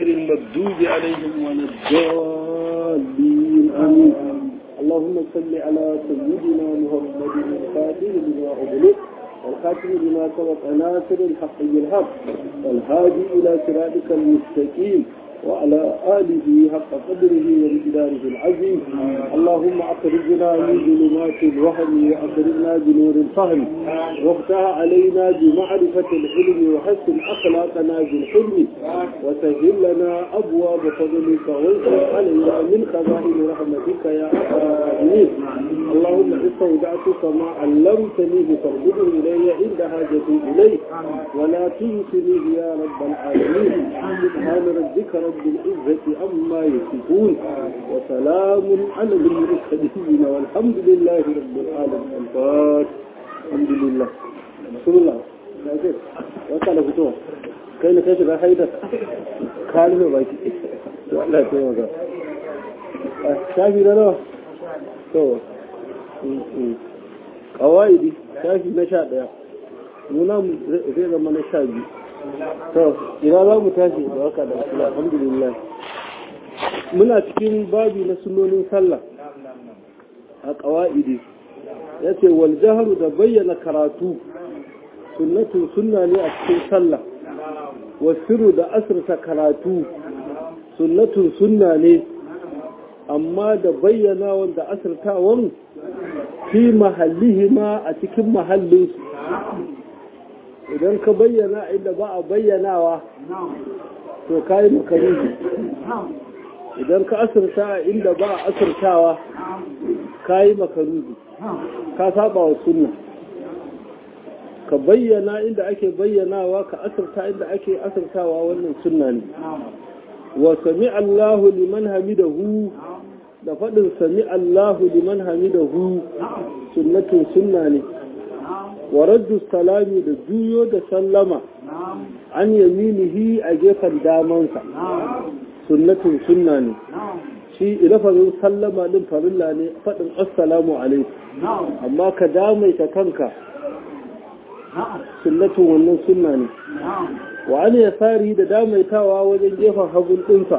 المردود عليهم ولا الضالين آمين اللهم صل على سيدنا محمد الفاتح لما أغلق والخاتم لما سبق ناصر الحق بالحق والهادي إلى صراطك المستقيم وعلى آله حق قدره ومقداره العظيم اللهم أخرجنا من ظلمات الوهم وأخرجنا بنور الفهم وافتح علينا بمعرفة العلم وحسن أخلاقنا بالحلم وسهل لنا أبواب فضلك وانصر علينا من خزائن رحمتك يا الراحمين اللهم استودعتك ما علمتني فارجده إلي عند حاجتي إليه ولا تنسنيه يا رب العالمين سبحان ربك رب العزة عما يصفون وسلام على المرسلين والحمد لله رب العالمين الفاتح الحمد لله بسم الله وقال فتوى كاين كيف ga haidar kalme baki to Allah ya taimaka shafi na nawa to kawaidi shafi na sha daya muna zai zama na sha biyu to ina za mu tashi da waka da wasu alhamdulillah muna cikin babi na sunonin sallah a kawaidi ya ce wal jaharu da bayyana karatu sunnatun sunna ne a cikin sallah wasiru da asirta karatu sunnatun sunna ne amma da bayyana wanda asirtawan fi mahallihima a cikin mahallinsu idan ka bayyana inda ba a bayyanawa to ka yi makaruhi idan ka asirta inda ba a asirtawa ka yi makaruhi ka saba wa sunna ka bayyana inda ake bayyanawa ka asirta inda ake asirtawa wannan sunna ne wa sami Allahu liman hamidahu da faɗin sami Allahu liman hamidahu sunnatun sunna ne wa raddu salami da juyo da sallama an yaminihi a gefen damansa sunnatun sunna ne shi ilafazin sallama din farilla ne faɗin assalamu alaikum amma ka damaita kanka sunnatun wannan sunna ne wa an yasari da damaitawa wajen gefen hagun ɗinsa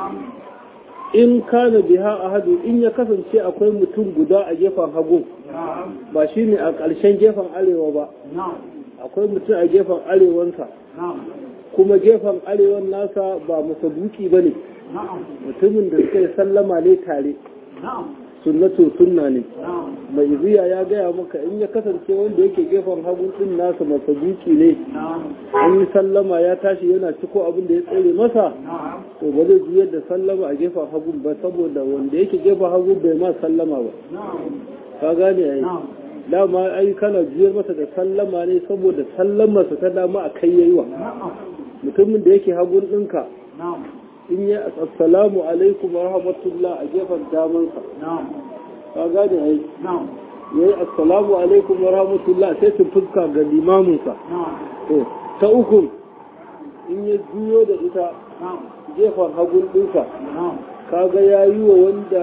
in kana biha ahadu in ya kasance akwai mutum guda a gefen hagun ba shi ne a ƙarshen gefen arewa ba akwai mutum a gefen arewansa kuma gefen arewan nasa ba masabuki ba ne mutumin da suka yi sallama ne tare sunnatun sunna ne mai ziya ya gaya maka in ya kasance wanda yake gefen hagun din nasa masabuki ne an yi sallama ya tashi yana ciko abin da ya tsere masa to ba zai juyar da sallama a gefen hagun ba saboda wanda yake gefen hagun bai ma sallama ba ka gane ai dama ai kana juyar masa da sallama ne saboda sallamarsa ta dama a kai yayi wa mutumin da yake hagun ɗinka in yi assalamu alaikum wa rahmatullah a gefen damansa ka gane ai ya yi assalamu alaikum wa rahmatullah sai su fuska ga limaminsa to ta uku in ya juyo da ita gefen hagun ɗinsa kaga ya yi wa wanda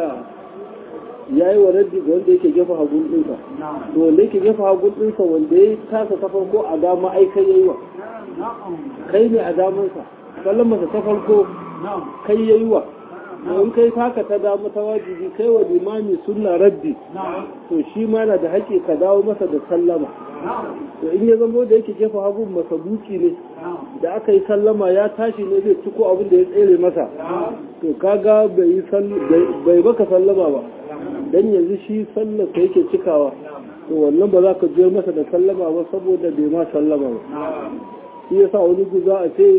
ya yi wa raddi ga wanda yake gefa hagun ɗinsa to wanda yake gefa hagun ɗinsa wanda ya tasa ta farko a dama ai kai ya yi wa kai ne a damansa kallon masa ta farko kai ya yi wa in kai taka ta dama ta wajibi kai wa limami sunna raddi to shi ma na da haƙƙi ka dawo masa da sallama to in ya zama da yake gefa hagun masa buki ne da aka yi sallama ya tashi ne zai ciko abin da ya tsere masa to kaga bai baka sallama ba dan yanzu shi sallar ka yake cikawa to wannan ba za ka je masa da sallama ba saboda bai ma sallama ba shi yasa wani guza a ce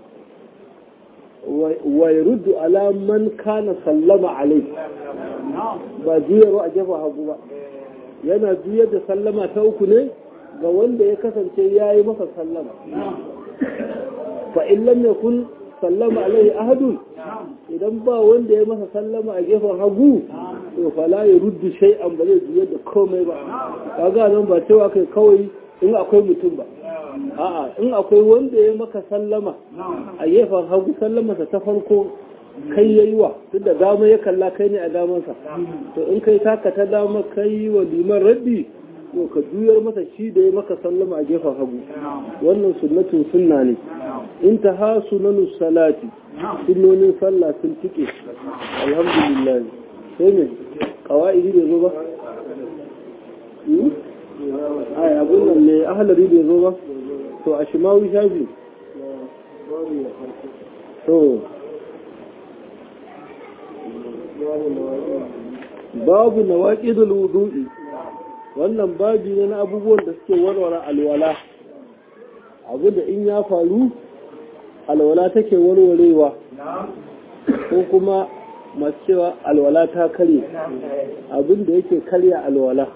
wa yaruddu ala man kana sallama alai ba juyarwa a jefa hagu ba yana juyar da sallama ta uku ne ga wanda ya kasance ya yi masa sallama fa in lam yakun sallama alaihi ahadun idan ba wanda ya masa sallama a gefen hagu to fala ya ruddu shay'an ba zai juyar da komai ba kaga nan ba cewa kai kawai in akwai mutum ba a'a in akwai wanda ya maka sallama a gefen hagu sallamarsa ta farko kai yayi wa duk da dama ya kalla kai ne a damansa to in kai taka ta dama kai wa liman raddi to ka juyar masa shi da ya maka sallama a gefen hagu wannan sunnatun sunna ne in ta ha sunanu salati sunnonin sallah sun tike alhamdulillah sai ne kawa'idi bai zo ba ai abun nan ne ahalari bai zo ba to a shimawi shafi to babu na waƙidul wudu'i wannan babi ne na abubuwan da suke warware alwala abu da in ya faru alwala take warwarewa ko kuma masu cewa alwala ta karye abin da yake karya alwala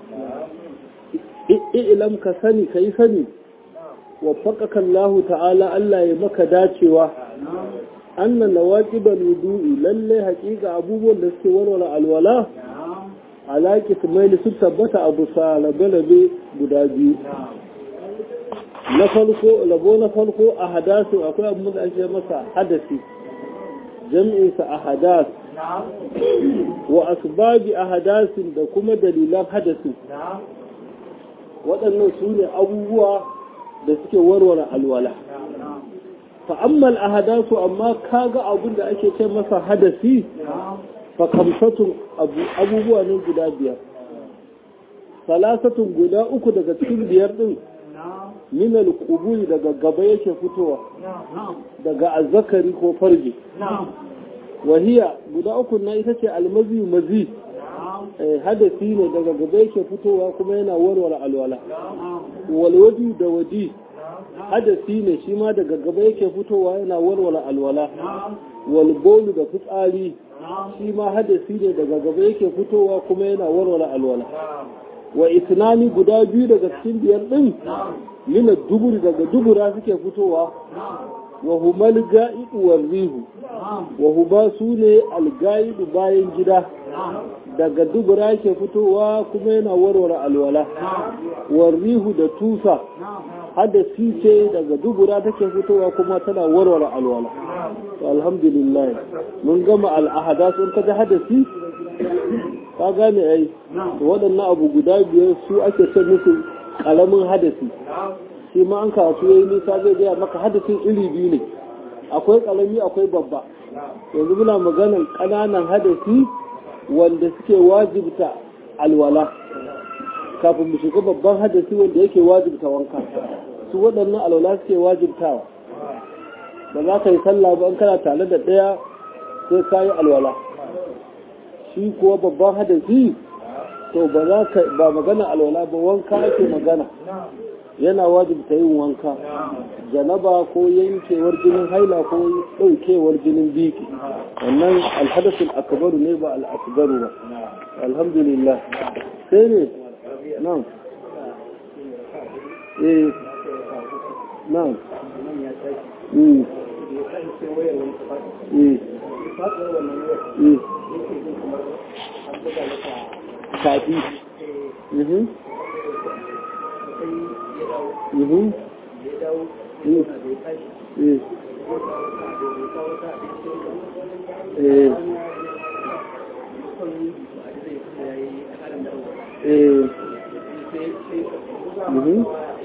ilam ka sani ka yi sani waffaqaka Allah ta'ala Allah ya maka dacewa anna nawaqibal wudu'i lalle haƙiƙa abubuwan da suke warware alwala alaƙi tumaili sun tabbata abu salabe guda biyu na farko labo na farko a hadasu akwai abin da ake masa hadasi jam'insa a hadas wa asbabi a hadasin da kuma dalilan hadasi waɗannan su ne abubuwa da suke warware alwala fa'ammal a hadasu amma kaga abin da ake ce masa hadasi fa kamsatun abubuwa ne guda biyar salasatun guda uku daga cikin biyar din minal kuburi daga gaba yake fitowa daga azzakari ko farji wahiya guda uku na ita ce almazi mazi hadasi ne daga gaba yake fitowa kuma yana warware alwala walwadi da wadi hadasi ne shi ma daga gaba yake fitowa yana warware alwala walbolu da fitsari shi ma hadasi ne daga gaba yake fitowa kuma yana warware alwala wa isnani guda biyu daga cikin biyar din mina duburi daga dubura suke fitowa wa humal ga'idu wal rihu wa huba su ne alga'idu bayan gida daga dubura ke fitowa kuma yana warware alwala wal rihu da tusa hadasi ce daga dubura take fitowa kuma tana warware alwala to alhamdulillah mun gama al'ahada sun kaji hadasi ka gane ai waɗannan abu guda biyar su ake ce musu ƙaramin hadasi shi ma an karatu yayi nisa zai gaya maka hadasin iri biyu ne akwai ƙarami akwai babba yanzu muna maganan ƙananan hadasi wanda suke wajibta alwala kafin mu shiga babban hadasi wanda yake wajibta wanka su waɗannan alwala suke wajibtawa ba za ka yi sallah ba in kana tare da ɗaya sai ka yi alwala shi kuwa babban hadasi to ba za ka ba magana alwala ba wanka ake magana yana wajibta yin wanka janaba ko yankewar jinin haila ko ɗaukewar jinin biki wannan alhadasul akbaru ne ba al'akbaru ba alhamdulillah sai ne nan eh nan mm eh kafi mhm mhm eh eh mhm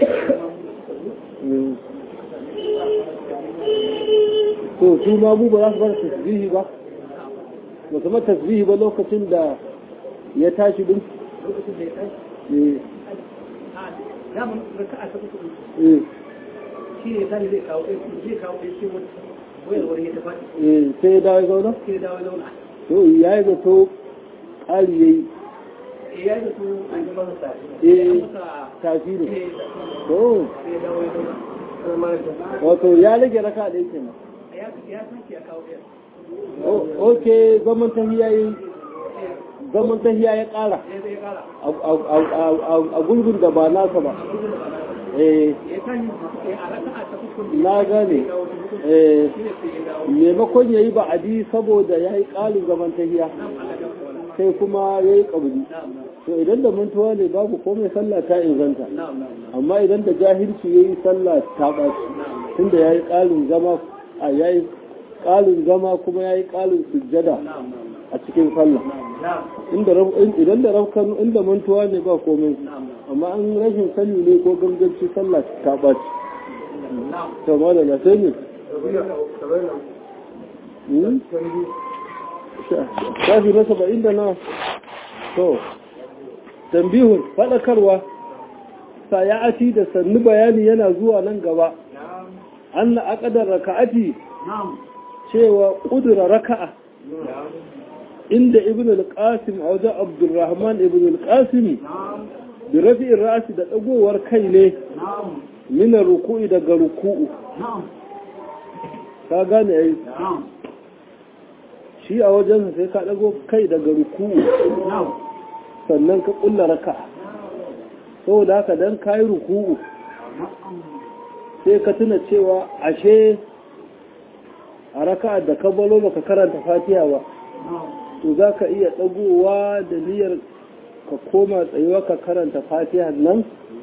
to su ma mu ba za su bar tasbihi ba ba kuma tasbihi ba lokacin da ya tashi din eh daman raka'a ta uku eh shi ne zai zai kawo zai kawo ɗaya shi wayarwar ya tafi eh sai ya dawo ya zauna sai ya dawo ya zauna to ya yi zato ƙari ya yi eh ya yi da su an yi masa sa eh masa tafi ne eh to sai ya dawo ya zauna wato ya rage raka da yake nan ya ya san ya kawo ɗaya O- ok zaman tahiya yi zaman tahiya ya ƙara ya zai kara a- a- a- a- a gulbin da ba nasa ba eh ya kan a raka'a ta uku na gane ya kawo ta uku eh shi ne sai ya dawo maimakon ya yi ba'adi saboda ya yi ƙalin zaman tahiya sai kuma ya yi ƙabuli to idan da mantuwa ne babu komai sallah ta inganta amma idan da jahilci ya yi sallah ta ɓaci tunda ya yi ƙalin zama a ya yi ƙalin zama kuma ya yi ƙalin sujjada a cikin sallah inda raf- in- idan da rafkan inda mantuwa ne ba komai amma an rashin sani ne ko ganganci sallah ta ɓaci to ma da sai ne shafi na saba'in da na to tambihun faɗakarwa saya'ati da sannu bayani yana zuwa nan gaba an na aƙadar raka'ati cewa ƙudura raka'a inda ibn al-qasim a wajen abdulrahman ibn al-qasim da rafi'in ra'asi da ɗagowar kai ne minar ruku'i daga ruku'u ka gane ya yi shi a wajen sai ka ɗago kai daga ruku'u sannan ka ƙulla raka saboda haka don ka yi ruku'u sai ka tuna cewa ashe a raka da ka balo baka karanta fatiha ba to za ka iya ɗagowa da niyyar ka koma tsayuwa ka karanta fatiha nan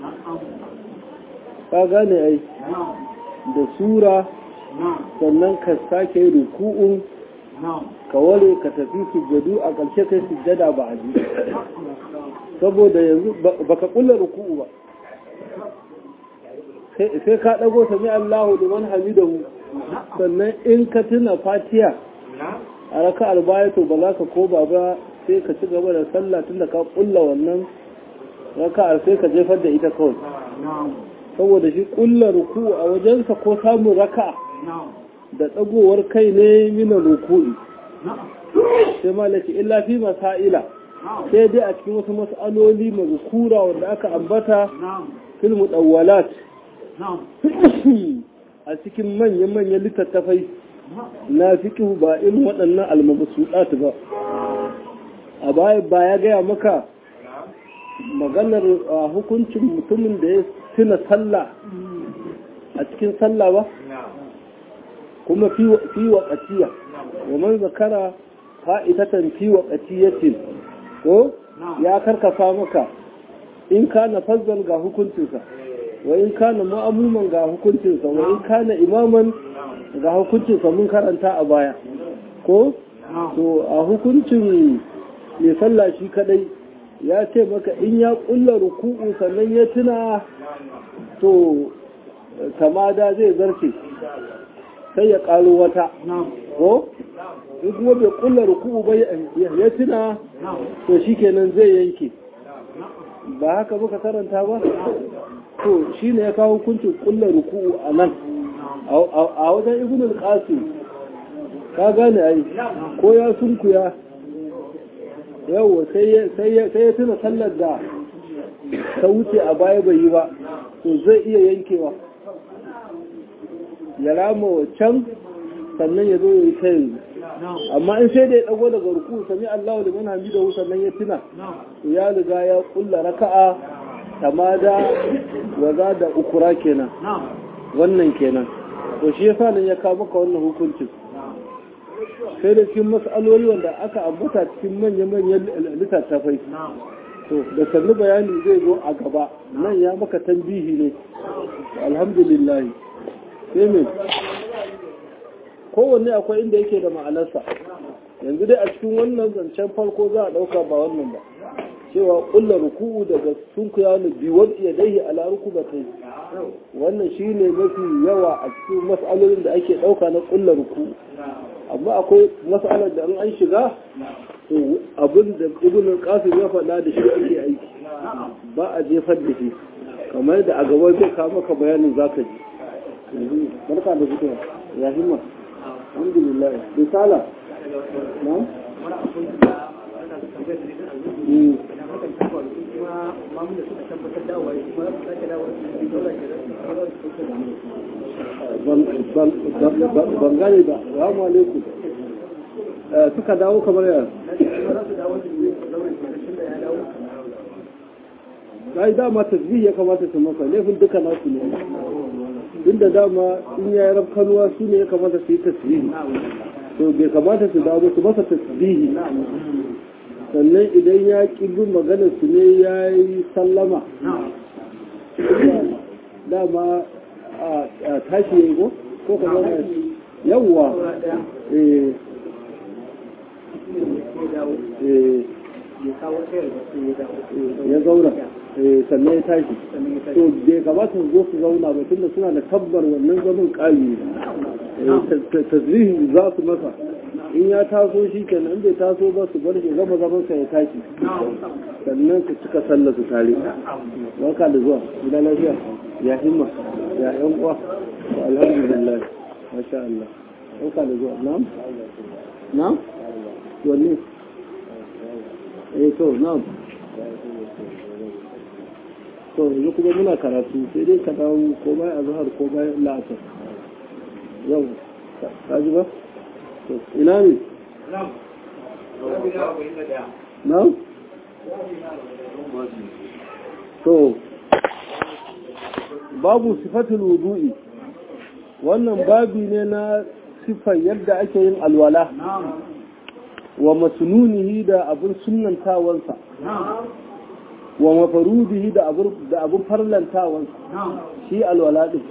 ka gane ai da sura sannan ka sake ruku'un ka ware ka tafi sujjadu a ƙarshe kai sujjada ba a saboda yanzu baka kulla ruku'u ba sai ka ɗago sami Allahu liman hamidahu sannan in ka tuna fatiha a raka'ar baya to ba za ka koba ba sai ka ci gaba da sallah tun da ka kulla wannan raka'ar sai ka jefar da ita kawai saboda shi kulla ruku a wajensa ko samun raka'a da tsagowar kai ne mina ruku'i sai malaki illa fi masaila sai dai a cikin wasu mas'aloli mazkura wanda aka ambata fil mudawwalat a cikin manyan-manyan littattafai na fiƙi ba irin waɗannan almabasuɗat ba a baya ba ya gaya maka maganar hukuncin mutumin da ya tuna sallah a cikin sallah ba kuma fi waƙatiya wa man zakara fa'itatan fi waƙatiyatin ko ya karkasa maka in ka na fazzal ga hukuncinsa wa in ka na ma'amuman ga hukuncinsa wa in ka na imaman ga hukuncinsa mun karanta a baya ko to a hukuncin mai sallah shi kadai ya ce maka in ya kulla ruku'u sannan ya tuna to tamada zai zarce sai ya karo wata ko in kuma bai kulla ruku'u ba ya tuna to shikenan zai yanke ba haka muka karanta ba to shine ya kawo hukuncin kulla ruku'u a nan a wajen ibn al-qasim ka gane ai ko ya sunkuya yawa sai ya tuna sallar da ta wuce a baya bai yi ba to zai iya yankewa ya rama can sannan ya zo ya yi ta yanzu amma in sai da ya dago daga ruku sami Allah da man hamidahu sannan ya tuna to ya riga ya kulla raka'a tamada waza da ukura kenan wannan kenan to shi yasa nan ya kawo maka wannan hukuncin sai da cikin mas'aloli wanda aka ambata cikin manya-manyan littattafai to da sannu bayani zai zo a gaba nan ya maka tambihi ne alhamdulillah sai me kowanne akwai inda yake da ma'anarsa yanzu dai a cikin wannan zancen farko za a ɗauka ba wannan ba cewa ƙulla ruku'u daga sunkuya ne biwar iya daihi ala rukubatai wannan shine mafi yawa a cikin mas'alolin da ake ɗauka na ƙulla ruku'u amma akwai mas'alar da an shiga to abin da ibn qasim ya faɗa da shi ake aiki ba a jefar da shi kamar da a gaba zai kawo maka bayanin zaka ji barka da fitowa ya himma alhamdulillah risala na ban gane ba salamu alaikum suka dawo kamar yana ya yi dama tasbih ya kamata su maka laifin duka nasu ne inda dama in ya yi rafkanuwa su ne ya kamata su yi tasbihi to bai kamata su dawo su masa tasbihi sannan idan ya ƙi bin maganar su ne ya yi sallama dama a tashi ya yi ko ko ka zama yawwa ya zauna sannan ya tashi to bai kamata su zo su zauna ba tunda suna da tabbar wannan zaman ƙari tasirihi za su masa in ya taso shi kenan in bai taso ba su bar shi gama zaman sa ya tashi sannan su cika sallar su tare barka da zuwa gida lafiya ya himma ya yan uwa alhamdulillah masha Allah barka da zuwa na'am na'am wanne eh to na'am to yanzu kuma muna karatu sai dai ka dawo ko bayan azhar ko bayan la'asar yau ka ji ba to ina ne na'am to babu sifatul wudu'i wannan babi ne na sifar yadda ake yin alwala wa masnunihi da abin sunnantawansa wa mafarudihi da abin farlantawansa shi alwala din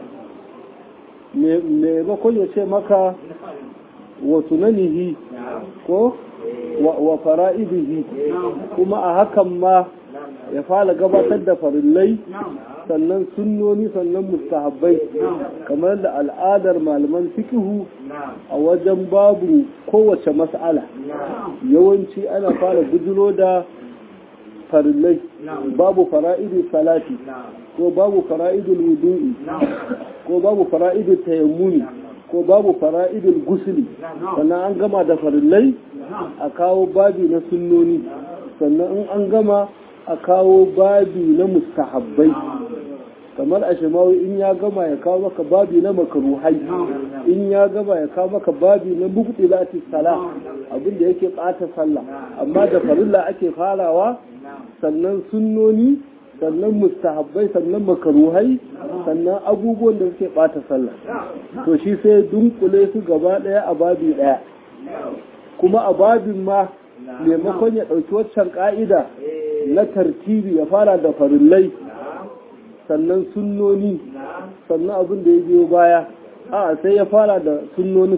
me bakon ya ce maka wa sunanihi ko wa fara'idihi kuma a hakan ma ya fara gabatar da farillai sannan sunnoni sannan mustahabbai kamar da al'adar malaman fikihu a wajen babu kowace mas'ala yawanci ana fara bujiro da farillai babu fara'idu salati ko babu fara'idul wudu'i ko babu fara'idul tayammumi ko babu fara'idul gusuli sannan an gama da farillai a kawo babi na sunnoni sannan in an gama a kawo babi na mustahabbai kamar a shimawi in ya gama ya kawo maka babi na makaruhai in ya gama ya kawo maka babi na mubtilati sala abinda yake bata sallah amma da farilla ake farawa sannan sunnoni sannan mustahabbai sannan makaruhai sannan abubuwan da suke bata sallah to shi sai dunkule su gaba daya a babi daya kuma a babin ma maimakon ya ɗauki waccan ƙa'ida na tartibi ya fara da farillai sannan sunnoni sannan abin da ya biyo baya a sai ya fara da sunnonin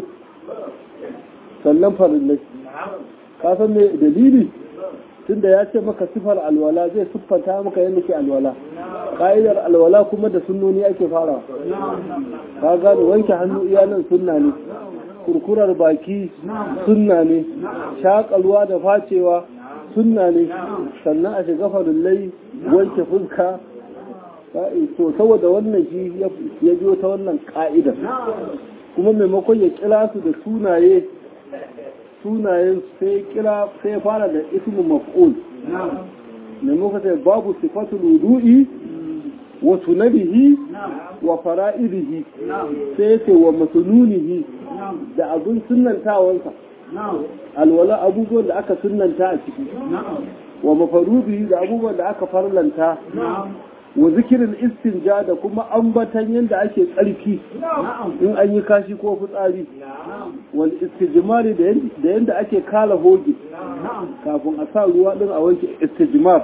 sannan farillai ka san me dalili tunda ya ce maka sifar alwala zai siffanta maka yadda ke alwala ka'idar alwala kuma da sunnoni ake fara ka gane wanke hannu iyalan sunna ne kurkurar baki sunna ne shakalwa da facewa sunna ne sannan a shiga farillai wanke fuska to saboda wannan shi ya biyo ta wannan ka'idar kuma maimakon ya kira su da sunaye sunayen sai kira sai fara da ismu maf'ul maimakon sai babu sifatul wudu'i wa sunabihi wa fara'idihi sai ce wa masununihi da abin sunantawansa alwala abubuwan da aka sunanta a ciki wa mafarubihi da abubuwan da aka farlanta wa zikirin istinja da kuma ambatan yadda ake tsarki in an yi kashi ko fitsari wal istijmari da yadda ake kala hoge kafin a sa ruwa din a wanke istijmar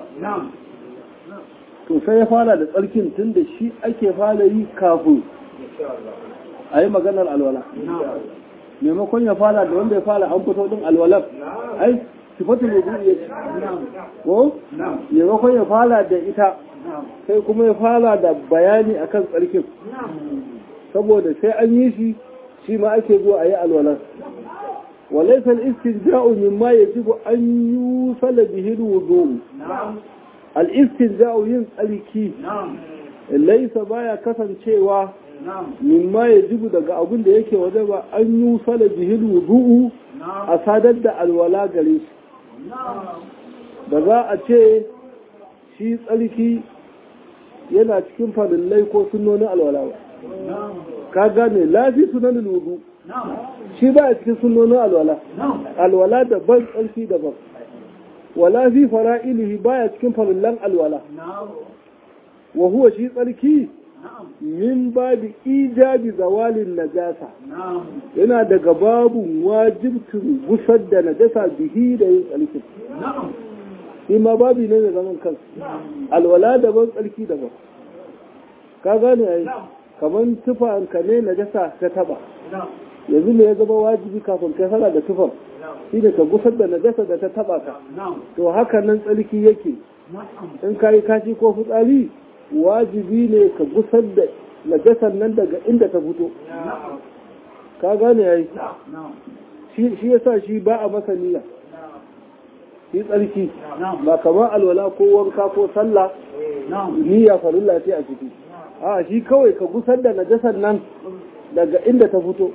to sai ya fara da tsarkin tun da shi ake fara yi kafin a yi maganar alwala maimakon ya fara da wanda ya fara an fito din alwalar ai sifatul wudu ya ko maimakon ya fara da ita sai kuma ya fara da bayani akan tsarkin saboda sai an yi shi shi ma ake zuwa a yi alwalar وليس الاستنجاء مما يجب أن يوصل به الوضوء الاستنجاء ينسألكي ليس بايا كسن شيوا مما يجب daga abin da yake waje ba an yi sala bihil wudu'u a sadar da alwala gare shi da za a ce shi tsarki yana cikin farillai ko sunonin alwala ba ka gane lafi sunanin wudu shi ba a cikin sunonin alwala alwala daban tsarki daban wala fi fara'ilihi baya cikin farillan alwala wa huwa shi tsarki min babi ijabi zawalin najasa yana daga babun wajibtin gusar da najasa bihi da yin tsarki shi ma babi ne da zaman kansu alwala daban tsarki daban ka gane ai kamar tufanka ne najasa ka taba yanzu ne ya zama wajibi kafin kai sana da tufan shi ne ka gusar da najasa da ta taba ka to haka nan tsarki yake in ka yi kashi ko fitsari wajibi ne ka gusar da najasar nan daga inda ta fito ka gane yayi shi yasa shi ba a masa niyya shi tsarki ba kamar alwala ko wanka ko sallah niyya farilla ce a ciki a shi kawai ka gusar da najasar nan daga inda ta fito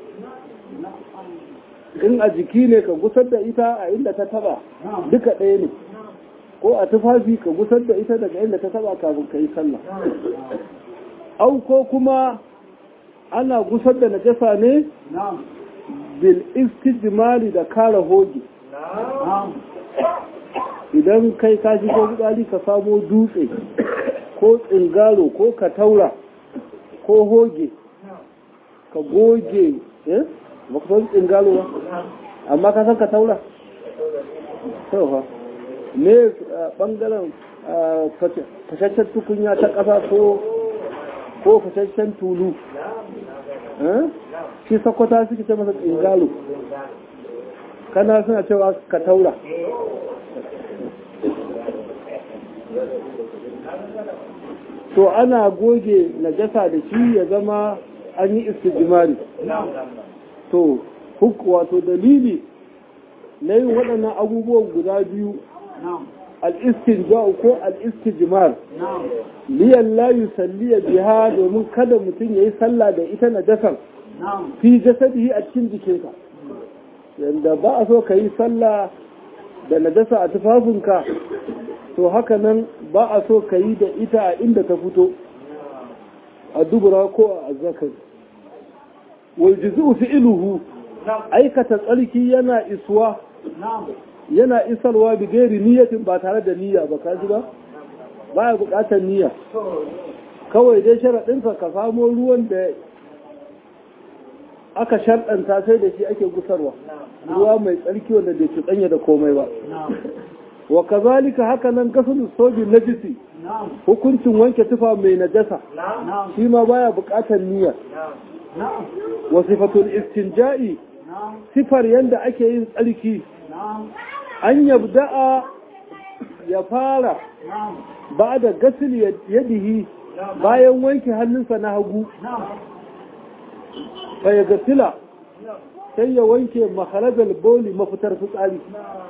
in a jiki ne ka gusar da ita a inda ta taba duka ɗaya ne ko a tufafi ka gusar da ita daga inda ta taba kafin ka yi sallah au ko kuma ana gusar da najasa ne bil istijmari da kara hoge idan kai ka shigo gudali ka samo dutse ko tsingaro ko kataura ko hoge ka goge eh ba ku san tsingaro ba amma ka san kataura sauha ne bangaren fashashen tukunya ta ƙasa ko ko fashashen tulu shi sakwata suke ce masa tsingalo kana suna cewa ka taura to ana goge najasa da shi ya zama an yi istijimari to wato dalili na yin waɗannan abubuwan guda biyu al'istinja'u ko al'istijimar liyan layu salliya biha domin kada mutum ya yi sallah da ita na jasan fi jasadihi a cikin jikinka yadda ba a so ka yi sallah da najasa a tufafinka to haka nan ba a so ka yi da ita a inda ta fito a dubura ko a zakari waljizu fi iluhu aikata tsarki yana isuwa yana isarwa bi gairi niyyatin ba tare da niyya ba ka ji ba baya bukatar niyya kawai dai sharaɗinsa ka samo ruwan da aka sharɗanta sai da shi ake gusarwa ruwa mai tsarki wanda bai cuɗanya da komai ba wa kazalika haka nan gasul soji najisi hukuncin wanke tufa mai najasa shi ma baya bukatar niyya wa sifatul istinja'i sifar yanda ake yin tsarki an yabda'a ya fara ba da gasil yadihi bayan wanke hannunsa na hagu fa ya gasila sai ya wanke makarajar boli mafitar fitsari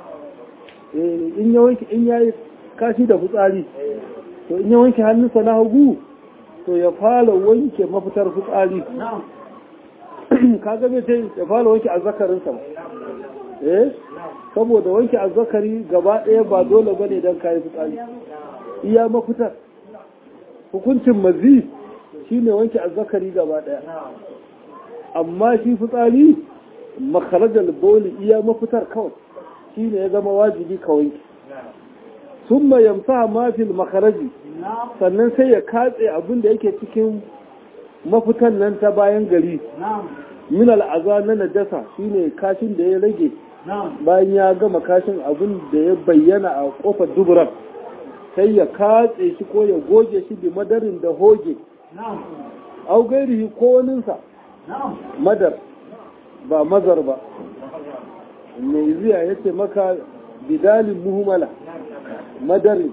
in ya wanke in yayi kashi da fitsari to in ya wanke hannunsa na hagu to ya fara wanke mafitar fitsari kaga bai ce ya fara wanke azzakarinsa ba eh saboda wanke azzakari gaba ɗaya ba dole bane don kayi fitsari iya mafitar hukuncin mazi shine wanke azzakari gaba ɗaya amma shi fitsari makarajar boli iya mafitar kawai shine ya zama wajibi ka wanke sun yamsa mafil makaraji sannan sai ya katse abin da yake cikin mafitan nan ta bayan gari min al'aza na najasa shine kashin da ya rage bayan ya gama kashin abin da ya bayyana a kofar duburan sai ya katse shi ko ya goge shi bi madarin da hoge au gairihi ko waninsa madar ba mazar ba mai ziya ya ce maka bidalin muhimmala madarin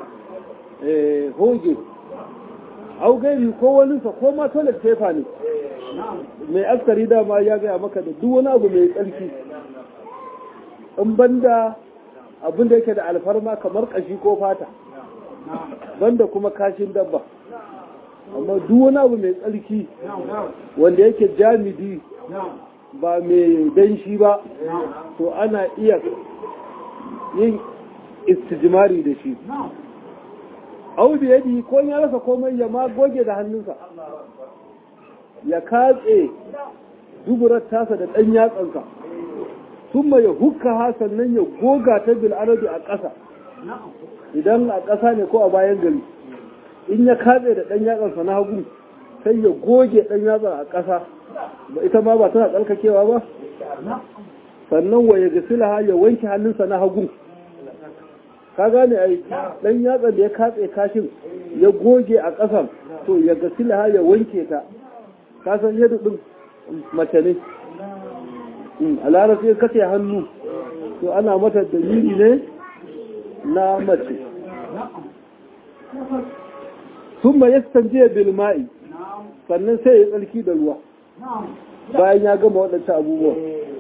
hoge au gairi ko waninsa ko ma toilet paper ne mai askari dama ya gaya maka da duk wani abu mai tsarki in banda abin da yake da alfarma kamar kashi ko fata banda kuma kashin dabba amma duk wani abu mai tsarki wanda yake jamidi ba mai danshi ba to ana iya yin istijimari da shi au da yadi ko ya rasa komai ya ma goge da hannunsa ya katse duburar tasa da ɗan yatsansa sun ya hukka ha sannan ya goga ta bil'arabi a ƙasa idan a ƙasa ne ko a bayan gari in ya katse da ɗan yatsansa na hagu sai ya goge ɗan yatsan a ƙasa ba ita ma ba tana tsarkakewa ba sannan wa ya gasila ya wanke hannunsa na hagu ka gane ai ɗan yatsan da ya katse kashin ya goge a ƙasan to ya gasila ya wanke ta ka san yadda ɗin mace ne a larabci ya kace hannu to ana mata dalili ne na mace sun ma ya stanje bilma'i sannan sai ya tsarki da ruwa bayan ya gama waɗancan abubuwa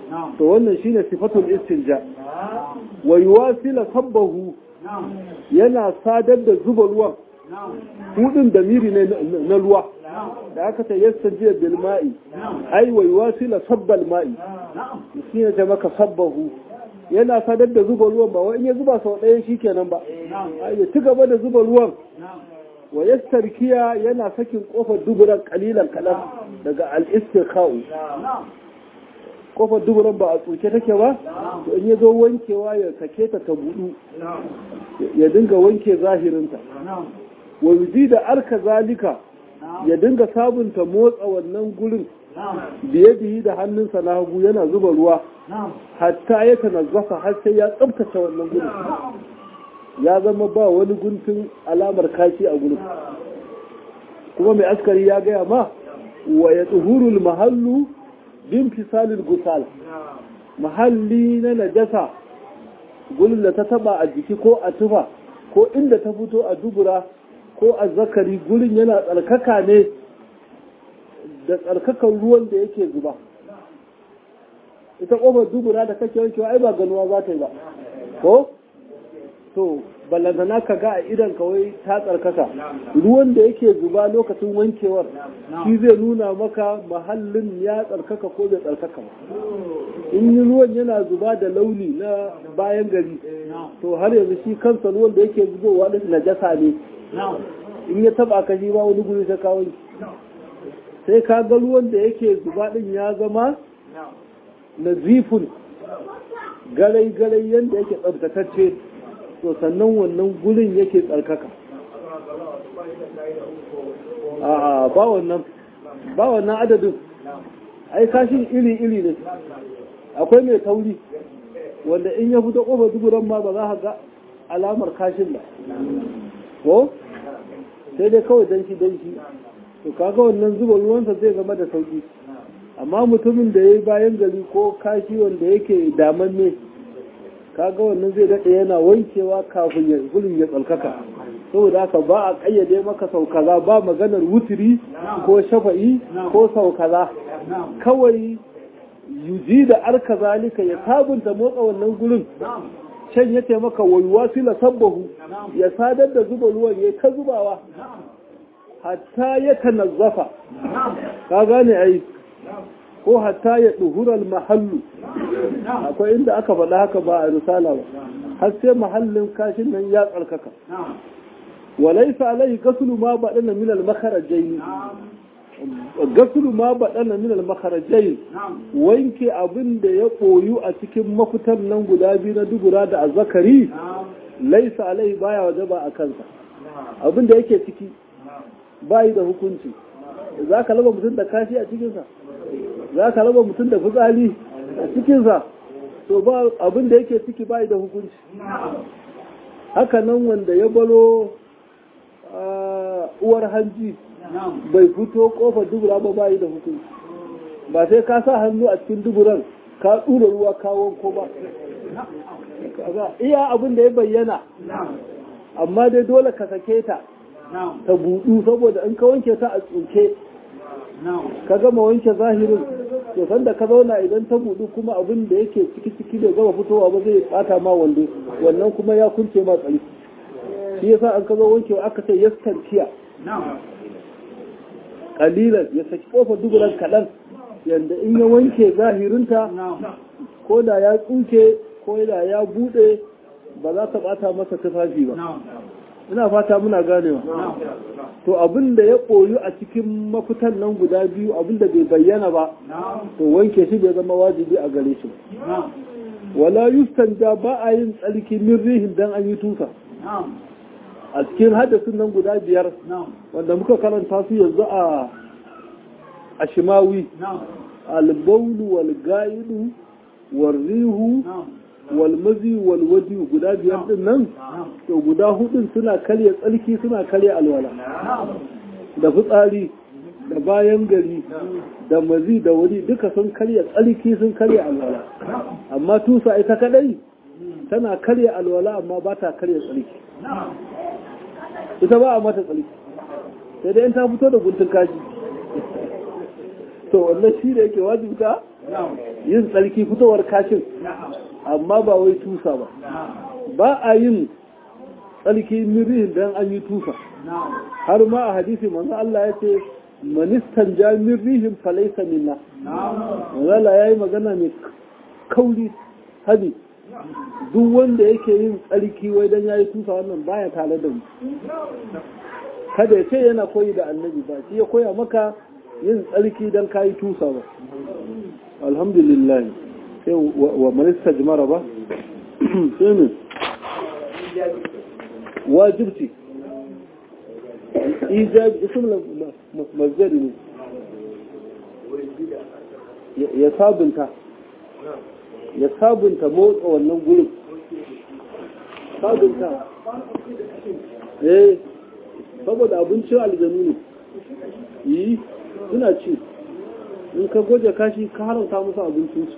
to wannan shine sifatul istinja wa yuwasila sabbahu yana sadar da zuba ruwan hudun da miri ne na ruwa da aka ta yastanjiya bil ma'i ai wa yuwasila sabbal ma'i shine ta maka sabbahu yana sadar da zuba ruwan ba in ya zuba sau ɗaya shi kenan ba ya ci gaba da zuba ruwan wa yastarkiya yana sakin kofar duburan kalilan kaɗan daga al-istiqa'u kofar duburan ba a tsoke take ba to in ya zo wankewa ya sake ta ta budu ya dinga wanke zahirinta wa yuzi da arka zalika ya dinga sabunta motsa wannan gurin biye biyi da hannunsa na hagu yana zuba ruwa hatta ya tanazzafa har sai ya tsabtace wannan gurin ya zama ba wani guntun alamar kashi a gurin kuma mai askari ya gaya ma wa ya tsuhurul mahallu bin fisalin gusal mahalli na najasa gurin da ta taba a jiki ko a tufa ko inda ta fito a dubura ko a zakari gurin yana tsarkaka ne da tsarkakan ruwan da yake zuba ita kofar dubura da kake wankewa ai ba ganuwa za ta yi ba ko to ballantana ka ga a idan kawai ta tsarkaka ruwan da yake zuba lokacin wankewar shi zai nuna maka mahallin ya tsarkaka ko bai tsarkaka ba in ruwan yana zuba da launi na bayan gari to har yanzu shi kansa ruwan da yake zubowa da najasa ne in ya taba ka shi ba wani guri ta kawo sai ka ga ruwan da yake zuba din ya zama nazifun garai-garai yadda yake tsabtatacce to sannan wannan gurin yake tsarkaka a ba wannan ba wannan adadin ai kashin iri-iri ne akwai mai tauri wanda in ya fito ƙofar duburan ma ba za ka ga alamar kashin ba ko sai dai kawai danshi danshi to kaga wannan zuba ruwansa zai zama da sauki amma mutumin da ya yi bayan gari ko kashi wanda yake damanne kaga wannan zai daɗe yana wankewa kafin ya gulun ya tsalkaka saboda haka ba a ƙayyade maka sau kaza ba maganar wutiri ko shafa'i ko sau kaza kawai yuji da arka zalika ya sabunta motsa wannan gurin can ya taimaka wayuwa sila sabbahu ya sadar da zuba ruwan ya ta zubawa hatta ya tanazzafa ka gane ai ko hatta ya duhural mahallu akwai inda aka faɗa haka ba a risala ba har sai mahallin kashin nan ya tsarkaka walaisa alai gasulu ma baɗana min al-makharajain gasulu ma baɗana min al-makharajain wanke abin da ya koyu a cikin mafitan nan guda biyu na dubura da azzakari laisa alai baya wajaba a kansa abin da yake ciki bayi da hukunci za ka raba mutum da kashi a cikinsa za ka raba mutum da fitsari a cikinsa to ba abin da yake ciki bayi da hukunci haka nan wanda ya balo uwar hanji bai fito kofar dubura ba bayi da hukunci ba sai ka sa hannu a cikin duburan ka tsura ruwa kawon ko ba iya abin da ya bayyana amma dai dole ka sake ta ta budu saboda in ka wanke ta a tsuke ka gama wanke zahirin to sanda ka zauna idan ta budu kuma abin da yake ciki ciki da gama fitowa ba zai bata ma wando wannan kuma ya kunce ma tsari shi yasa an ka zo wankewa aka ce yaskantiya kalilan ya saki kofar duburan kaɗan yadda in ya wanke zahirinta ko da ya tsuke ko da ya buɗe ba za ta bata masa tufafi ba ina fata muna ganewa to abin da ya koyu a cikin mafitan nan guda biyu abin da bai bayyana ba to wanke shi bai zama wajibi a gare shi wala yustanja ba a yin tsarki min rihin dan an yi tusa a cikin hadasin nan guda biyar wanda muka karanta su yanzu a a shimawi albaulu wal ga'idu wal rihu walmazi walwadi guda biyar din nan to guda hudun suna karya tsarki suna karya alwala da fitsari da bayan gari da mazi da wuri duka sun karya tsarki sun karya alwala amma tusa ita kadai tana karya alwala amma ba ta karya tsarki ita ba a mata tsarki sai dai in ta fito da guntun kaji to wannan shi da yake wajibta yin tsarki fitowar kashin amma ba wai tusa ba ba a yin tsarki mirihin don an yi tusa har ma a hadisi manzo Allah ya ce manistan ja mirihin falaisa minna manzo Allah ya yi magana mai kauri hadi duk wanda yake yin tsarki wai don ya yi tusa wannan baya tare da mu kada ya ce yana koyi da annabi ba shi ya koya maka yin tsarki don ka yi tusa ba alhamdulillah sai wa manista jimara ba sai ne wajibci ijab ism mazdari ne ya sabunta ya sabunta motsa wannan gurin sabunta eh saboda abincin aljanu ne yi suna ci in ka goje kashi ka haramta musu abincinsu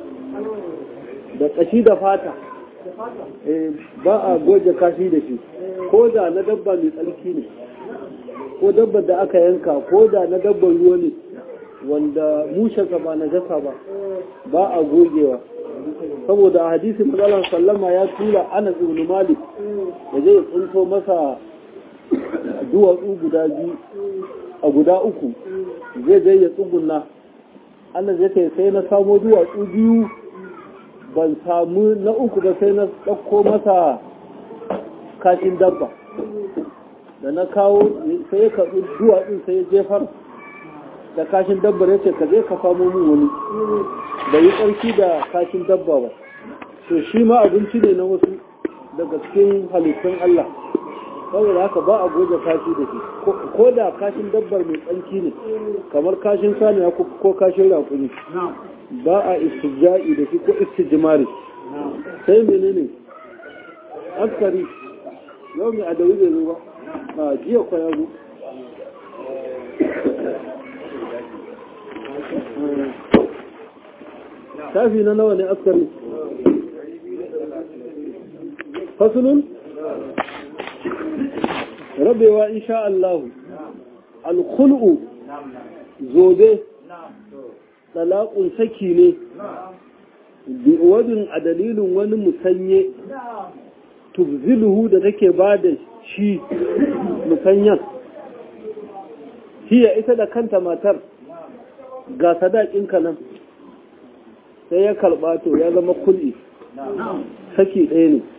da kashi da fata ba a goje kashi da shi ko da na dabba mai tsarki ne ko dabba da aka yanka ko da na dabban ruwa ne wanda mushensa ba na jasa ba ba a gogewa saboda a hadisi matsalar sallama ya tura ana ibn malik da zai tsinto masa duwatsu guda biyu a guda uku zai zai ya tsugunna Allah zai kai sai na samo duwatsu biyu ban samu na uku ba sai na ɗauko masa kashin dabba da na kawo sai ya karɓi duwatsun sai ya jefar da kashin dabbar ya ce ka je ka samo min wani da yi ƙarfi da kashin dabba ba to shi ma abinci ne na wasu daga cikin halittun Allah saboda haka ba a goge kashi da shi ko da kashin dabbar mai tsanki ne kamar kashin saniya ko kashin rakuni ba a istijja'i da shi ko istijmari sai menene askari yau mai adawi bai zo ba a jiya kwa ya zo shafi na nawa ne askari fasulun rabewa insha Allah alkhul'u zobe talaqun saki ne bi wadin a dalilin wani musanye tubziluhu da take ba da shi musanyan hiya ita da kanta matar ga sadakinka nan sai ya karɓa to ya zama kul'i saki ɗaya ne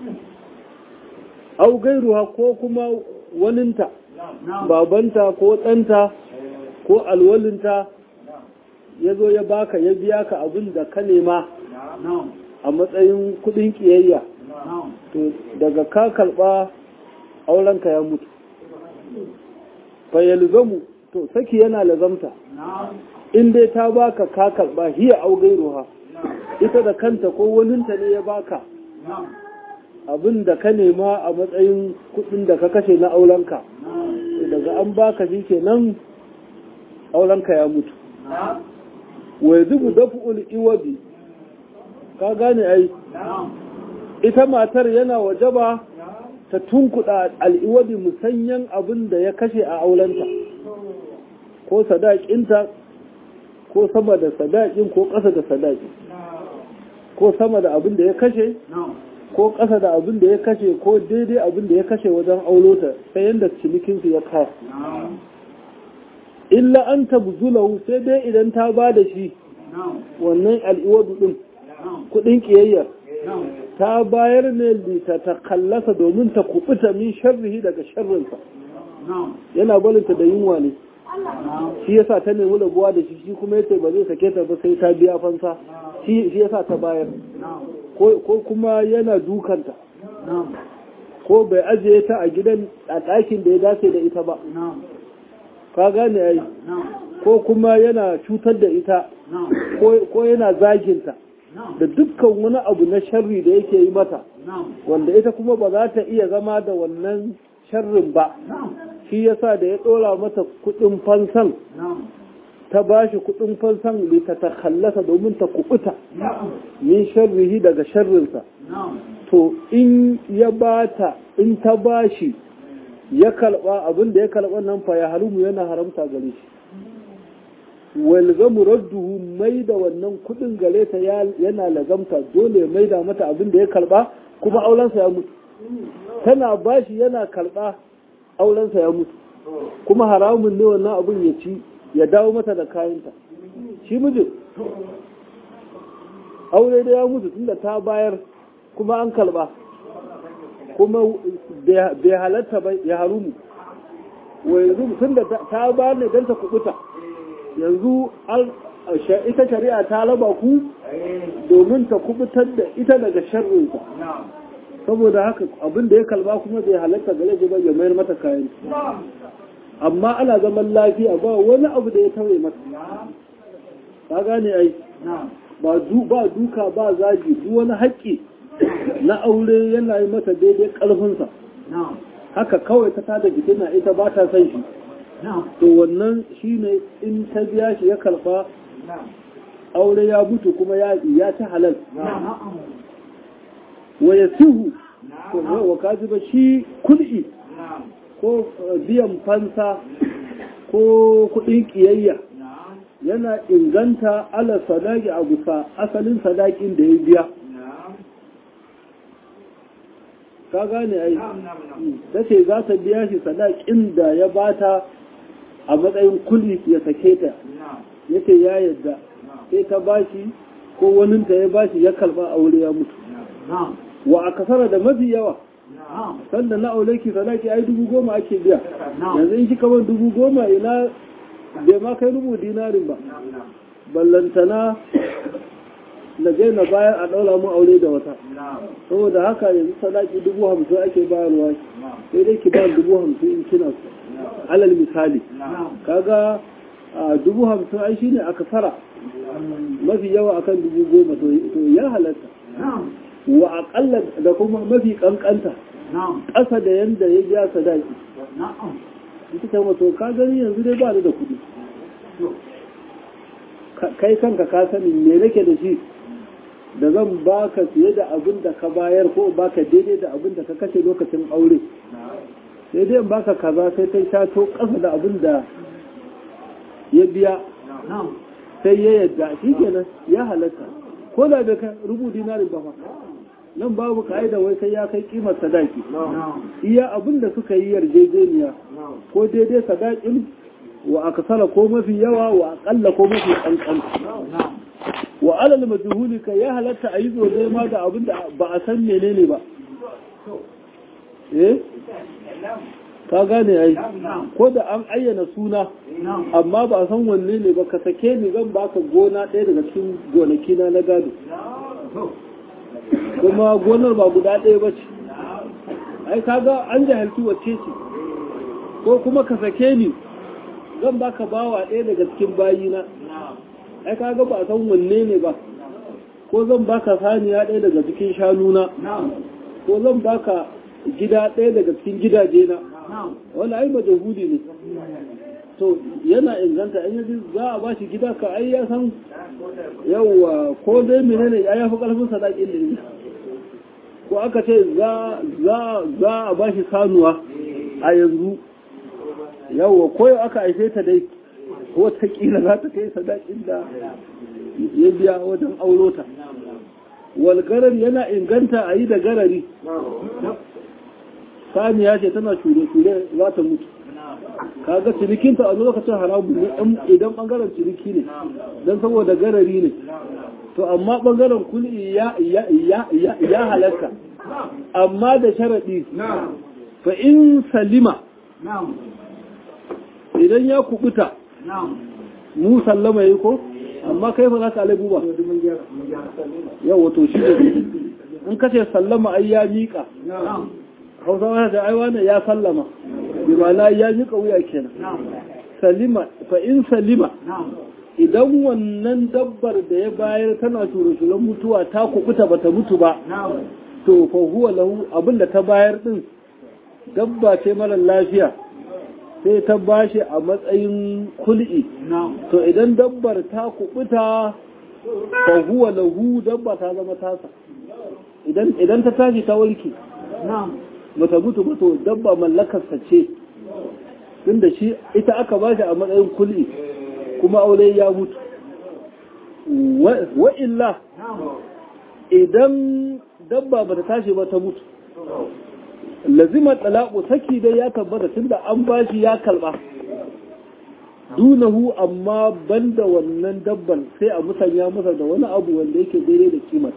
au gairuwa ko kuma waninta babanta ko ɗanta ko alwalinta ya zo ya baka ya biya ka abin da ka nema a matsayin kudin kiyayya to daga ka karɓa aurenka ya mutu fayyalzamu to saki yana lazamta in dai ta baka ka karɓa hiya au gairuwa ita da kanta ko waninta ne ya baka abin da ka nema a matsayin kudin da ka kashe na aurenka daga an baka shi kenan aurenka ya mutu wai zubu dafu'ul iwabi ka gane ai ita matar yana wajaba ta tunkuɗa al'iwabi musanyan abin da ya kashe a aurenta ko sadakinta ko sama da sadakin ko ƙasa da sadaki ko sama da abin da ya kashe ko ƙasa da abin da ya kashe ko daidai abin da ya kashe wajen aulota ta yadda cinikinsu ya kaya illa an tabzulahu sai dai idan ta ba da shi wannan al'iwadu ɗin kuɗin ƙiyayyar ta bayar ne lita ta kallasa domin ta kubuta min sharrihi daga sharrinsa yana balinta da yunwa ne shi yasa ta nemi rabuwa da shi shi kuma yace ba zai sake ta ba sai ta biya fansa shi yasa ta bayar ko kuma yana dukanta ko bai ajiye ta a gidan a ɗakin da ya dace da ita ba ka gane ai ko kuma yana cutar da ita ko yana zaginta da dukkan wani abu na sharri da yake yi mata wanda ita kuma ba za ta iya zama da wannan sharrin ba shi yasa da ya ɗora mata kuɗin fansan ta ba shi kuɗin fansan da ta takallasa domin ta kuɓuta min sharrihi daga sharrinsa to in ya bata in ta ba shi ya kalba abin da ya kalba nan fa ya harumu yana haramta gare shi walgamu radduhu mai da wannan kudin gare ta yana lagamta dole mai da mata abin da ya karba kuma aurensa ya mutu tana bashi yana karba aurensa ya mutu kuma haramun ne wannan abin ya ci ya dawo mata da kayanta shi mijin aure da ya mutu tunda ta bayar kuma an karba kuma bai halatta ba ya harumu wa yanzu tunda ta bayar ne don ta kubuta yanzu ita shari'a ta raba ku domin ta kubutar da ita daga sharrinsa saboda haka abin da ya kalba kuma bai halatta gare shi ba ya mayar mata kayan amma ana zaman lafiya ba wani abu da ya tauye mata ka gane ai ba duka ba zagi duk wani haƙƙi na aure yana yi mata daidai ƙarfinsa haka kawai ta tada jikin ita ba ta son shi to wannan shine in ta biya shi ya karfa aure ya mutu kuma ya ci halal wa ya sihu wa kaji ba shi kul'i ko biyan fansa ko kudin kiyayya yana inganta ala sadaki a gusa asalin sadakin da ya biya ka gane ai ta ce za ta biya shi sadakin da ya bata a matsayin kuli ya sake ta ya ce ya yadda sai ta bashi ko waninta ya bashi ya kalba aure ya mutu wa a kasara da mafi yawa sanda na aure ki sadaki ai dubu goma ake biya yanzu in kika ban dubu goma ina bai ma kai rubu dinarin ba ballantana na je na bayan a ɗaura mu aure da wata saboda haka yanzu sadaki dubu hamsin ake bayarwa sai dai ki ba dubu hamsin in kina so alal misali kaga a dubu hamsin ai shine aka fara mafi yawa akan dubu goma to ya halatta wa aƙalla da kuma mafi ƙanƙanta ƙasa da yanda ya biya sadaki ita ce mato ka gani yanzu dai ba ni da kuɗi kai kanka ka sani me nake da shi da zan baka fiye da abin da ka bayar ko baka daidai da abin da ka kashe lokacin aure sai dai in baka kaza sai ta shato ƙasa da abin da ya biya sai ya yadda shi kenan ya halatta ko da bai kai rubu dinarin ba fa nan babu ka'ida wai sai ya kai kimar sadaki iya abin da suka yi yarjejeniya ko daidai sadakin wa akasara ko mafi yawa wa akalla ko mafi kankan wa alal majhuli ka ya halatta a yi zobe ma da abin da ba a san menene ba eh ka gane ai ko da an ayyana suna amma ba a san wanne ne ba ka sake ni zan baka gona ɗaya daga cikin gonaki na na gado kuma gonar ba guda ɗaya ba ce ai kaga an jahilci wacce ce ko kuma ka sake ni zan baka bawa ɗaya daga cikin bayina ai kaga ba a san wanne ne ba ko zan baka saniya ɗaya daga cikin shanuna ko zan baka gida ɗaya daga cikin gidaje na wani ai ba jahudi ne to yana inganta in yaji za a ba shi gida ka ai ya san yawwa ko dai menene ya yafi karfin sadakin da ne ko aka ce za a ba shi sanuwa a yanzu yawwa ko yau aka haife ta dai watakila za ta kai sadakin da ya biya wajen aurota walgarar yana inganta a yi da garari saniya ce tana shure-shure za ta mutu kaga cinikinta a lokacin haramun ne idan bangaren ciniki ne don saboda garari ne to amma bangaren kuli ya halatta amma da sharaɗi fa in salima idan ya kubuta mu sallama yi ko amma kai ba za ka alaibu ba yau wato shi ne in kace sallama ai ya miƙa hausawa da ai wannan ya sallama bi ma'ana ya miƙa wuya kenan salima fa in salima idan wannan dabbar da ya bayar tana shurushulan mutuwa ta kukuta bata mutu ba to fa huwa lahu abinda ta bayar din dabba ce mara lafiya sai ta bashi a matsayin kul'i to idan dabbar ta kubuta fa huwa lahu dabba ta zama tasa idan idan ta tashi ta warke bata mutu ba to dabba mallakarsa ce tunda shi ita aka bashi a matsayin kul'i kuma aure ya mutu wa illa idan dabba ba ta tashi ba ta mutu lazimar talaku saki dai ya tabbata tunda an bashi ya kalba dunahu amma banda wannan dabban sai a musanya masa da wani abu wanda yake daidai da kimar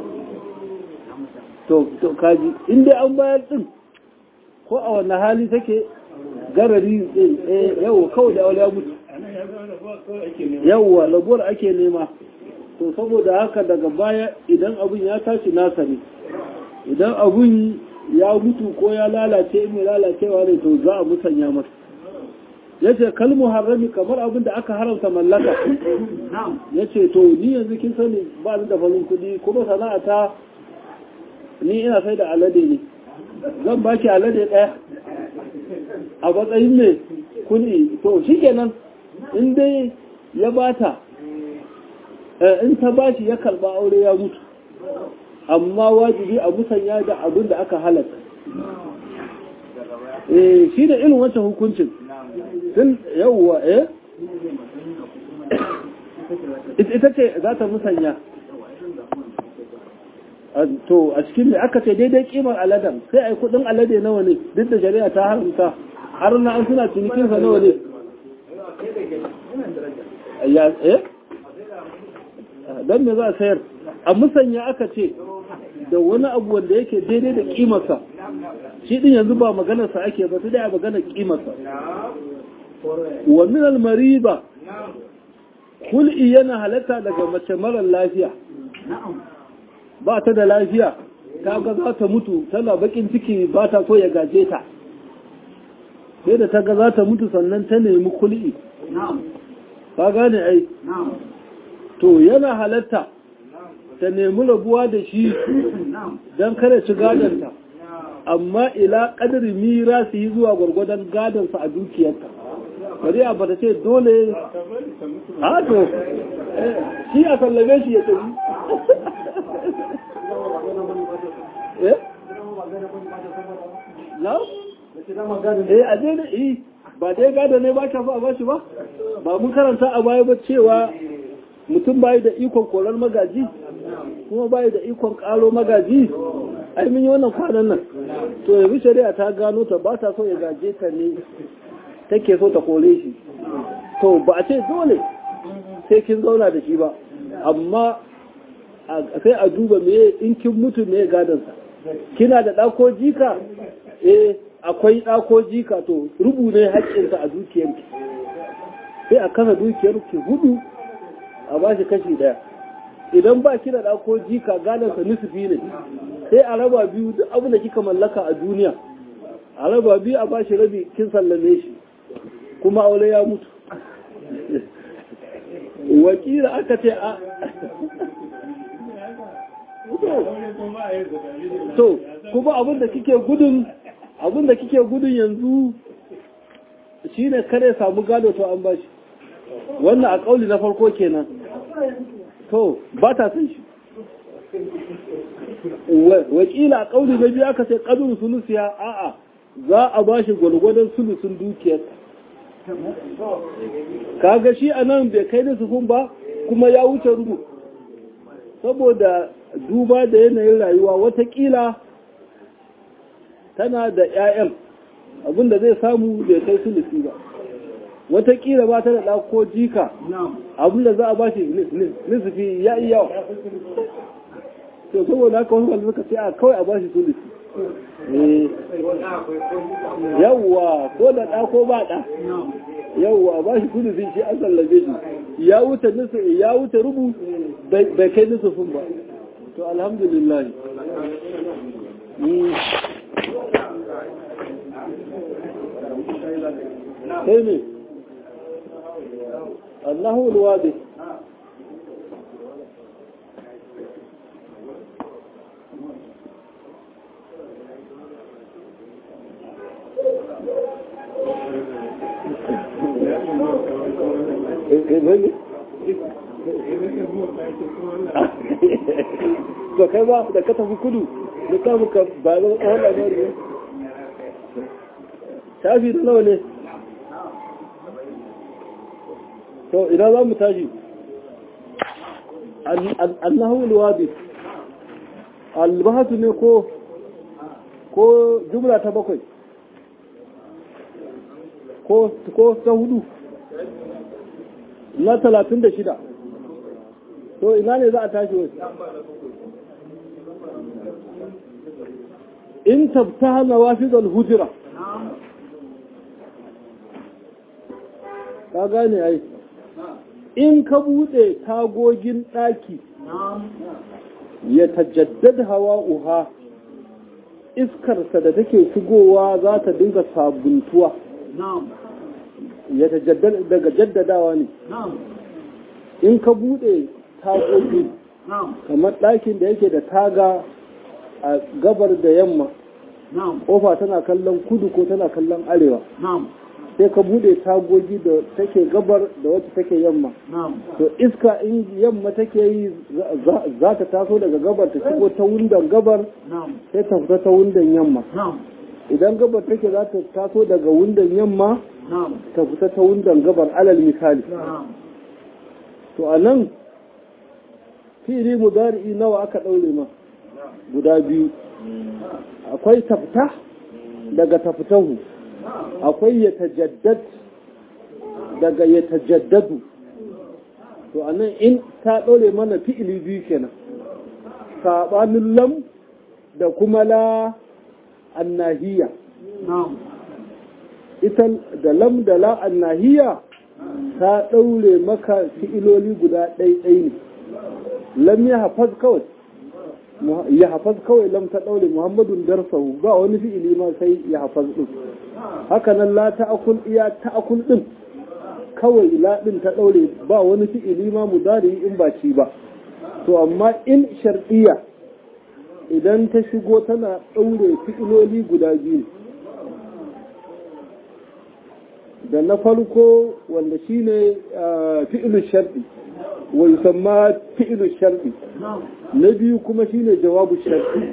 to to kaji in dai an bayar din ko a wannan hali take garari eh yawa kawai da ya mutu yawa labuwar ake nema to saboda haka daga baya idan abun ya tashi nasa ne idan abun ya mutu ko ya lalace mai lalacewa ne to za a musanya masa ya ce kalmu harami kamar abin da aka haramta mallaka ya ce to ni yanzu kin sani ba da farin kudi kuma sana'ata ni ina sai da alade ne zan baki alade ɗaya a matsayin ne kudi to shi kenan in dai ya bata in ta bashi ya karba aure ya mutu amma wajibi a musanya da abin da aka halatta eh shi da irin wancan hukuncin tun yawwa eh ita ce za ta musanya to a cikin da aka ce daidai kimar aladen sai ai kudin alade nawa ne duk da shari'a ta haramta har na an suna cinikin sa nawa ne ya eh dan me za a sayar a musanya aka ce da wani abu wanda yake daidai da kimarsa shi din yanzu ba maganarsa ake ba sai dai a maganar kimarsa wa min al-mariba kul'i yana halatta daga mace marar lafiya ba ta da lafiya ta ga za ta mutu tana bakin ciki ba ta so ya gaje ta sai da ta ga za ta mutu sannan ta nemi kul'i ka gane ai to yana halatta ta nemi rabuwa da shi don kada ci gadonta amma ila ƙadar mira su yi zuwa gwargwadon gadonsa a dukiyarta bari a bata ce dole a to shi a sallame shi ya tafi na? eh a daidai eh ba dai gado ne ba ka fa a bashi ba ba mun karanta a baya ba cewa mutum bayi da ikon korar magaji kuma bayi da ikon kalo magaji ai mun yi wannan kwanan nan to yanzu shari'a ta gano ta ba ta so ya gaje ta ne take so ta kore shi to ba a ce dole sai kin zauna da shi ba amma sai a duba me in kin mutu me gadansa kina da ɗako jika eh akwai ɗako jika to rubu ne haƙƙinsa a dukiyarki sai a kasa dukiyarki hudu a ba shi kashi daya idan ba ki da ɗako jika gadansa nusufi ne sai a raba biyu duk abin da kika mallaka a duniya a raba biyu a ba shi rabi kin sallame shi kuma aure ya mutu wakila aka ce a to kuma abin da kike gudun abin da kike gudun yanzu shine kare samu gado to an bashi wannan a kauli na farko kenan to ba ta san shi wakila a kauli na biyu aka ce kadun sulusiya a'a za a bashi gwargwadon sulusun dukiyarsa kaga shi a nan bai kai da sufun ba kuma ya wuce rubu saboda duba da yanayin rayuwa watakila tana da 'ya'yan abinda zai samu bai kai sulusi ba watakila ba ta da ɗako jika abinda za a ba shi nisufi ya iya yawa to saboda haka wasu wanda suka ce a kawai a ba shi sulusi yawwa ko da ɗa ko ba ɗa yawwa ba shi sulusi shi an sallabe shi ya wuce nisu ya wuce rubu bai kai nisufin ba to alhamdulillah sai ne Allahu alwadi to kai ba da ka tafi kudu da ka muka ba zan tsawon labari ne shafi da nawa ne to ina za mu tashi annahu alwadi albahatu ne ko ko jumla ta bakwai ko ko ta hudu na talatin da shida to ina ne za a tashi wasu in tabtaha nawafidul hujra ka gane ai in ka bude tagogin daki ya tajaddad hawa'uha iskarsa da take shigowa za ta dinga sabuntuwa ya tajaddad daga jaddadawa ne in ka bude tagogi kamar ɗakin da yake da taga a gabar da yamma kofa tana kallon kudu ko tana kallon arewa sai ka bude tagogi da take gabar da wacce take yamma to iska in yamma take yi za ta taso daga gabar ta shigo ta wundan gabar sai ta fita ta wundan yamma idan gabar take za ta taso daga wundan yamma ta fita ta wundan gabar alal misali to a nan fili mudari'i nawa aka ɗaure ma guda biyu akwai tafta daga taftahu akwai ya tajaddad daga ya tajaddadu to anan in ta ɗaure mana fi'ili biyu kenan saɓanin lam da kuma la annahiya ita da lam da la annahiya ta ɗaure maka fi'iloli guda ɗaiɗai ne lam ya hafaz kawai ya hafaz kawai lam ta ɗaure muhammadun darsahu ba wani fi'ili ma sai ya hafaz ɗin haka nan la ta'akul iya ta'akul ɗin kawai la ɗin ta ɗaure ba wani fi'ili ma mudari in ba ci ba to amma in shar'iyya idan ta shigo tana ɗaure fi'iloli guda biyu da na farko wanda shine fi'ilu shar'i wa yusamma fi'ilu shar'i na biyu kuma shine jawabu shar'i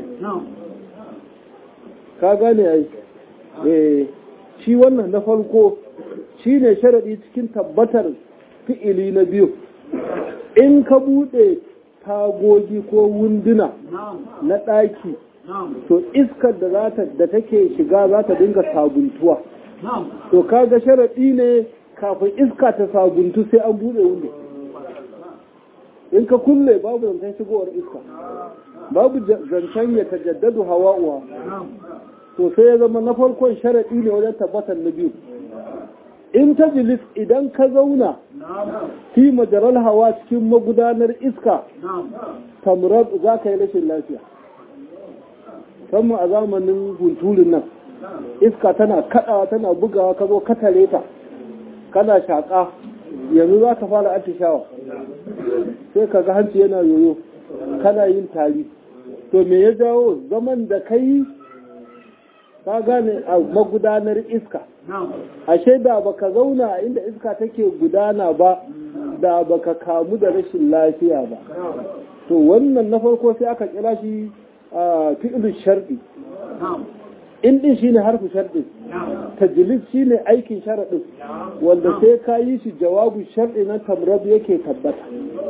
ka gane ai eh shi wannan na farko shine sharadi cikin tabbatar fi'ili na biyu in ka bude tagogi ko wunduna na ɗaki to iskar da za da take shiga za ta dinga sabuntuwa to kaga sharaɗi ne kafin iska ta sabuntu sai an buɗe wunde in ka kulle babu zancen shigowar iska babu zancen ya tajaddadu hawa'uwa to sai ya zama na farkon sharaɗi ne wajen tabbatar na biyu in ta jilis idan ka zauna fi majaral hawa cikin magudanar iska tamurar za ka yi rashin lafiya musamman a zamanin hunturin nan iska tana kaɗawa tana bugawa ka zo katare ta kana shaƙa yanzu za ka fara atishawa sai ka ga hanci yana yoyo kana yin tari to me ya jawo zaman da ka yi ka gane a magudanar iska ashe da baka zauna a inda iska take gudana ba da baka kamu da rashin lafiya ba to wannan na farko sai aka kira shi fi'lu sharɗi in din shine harfu sharɗi tajlis shine aikin sharaɗin wanda sai ka yi shi jawabu sharɗi na tamrab yake tabbata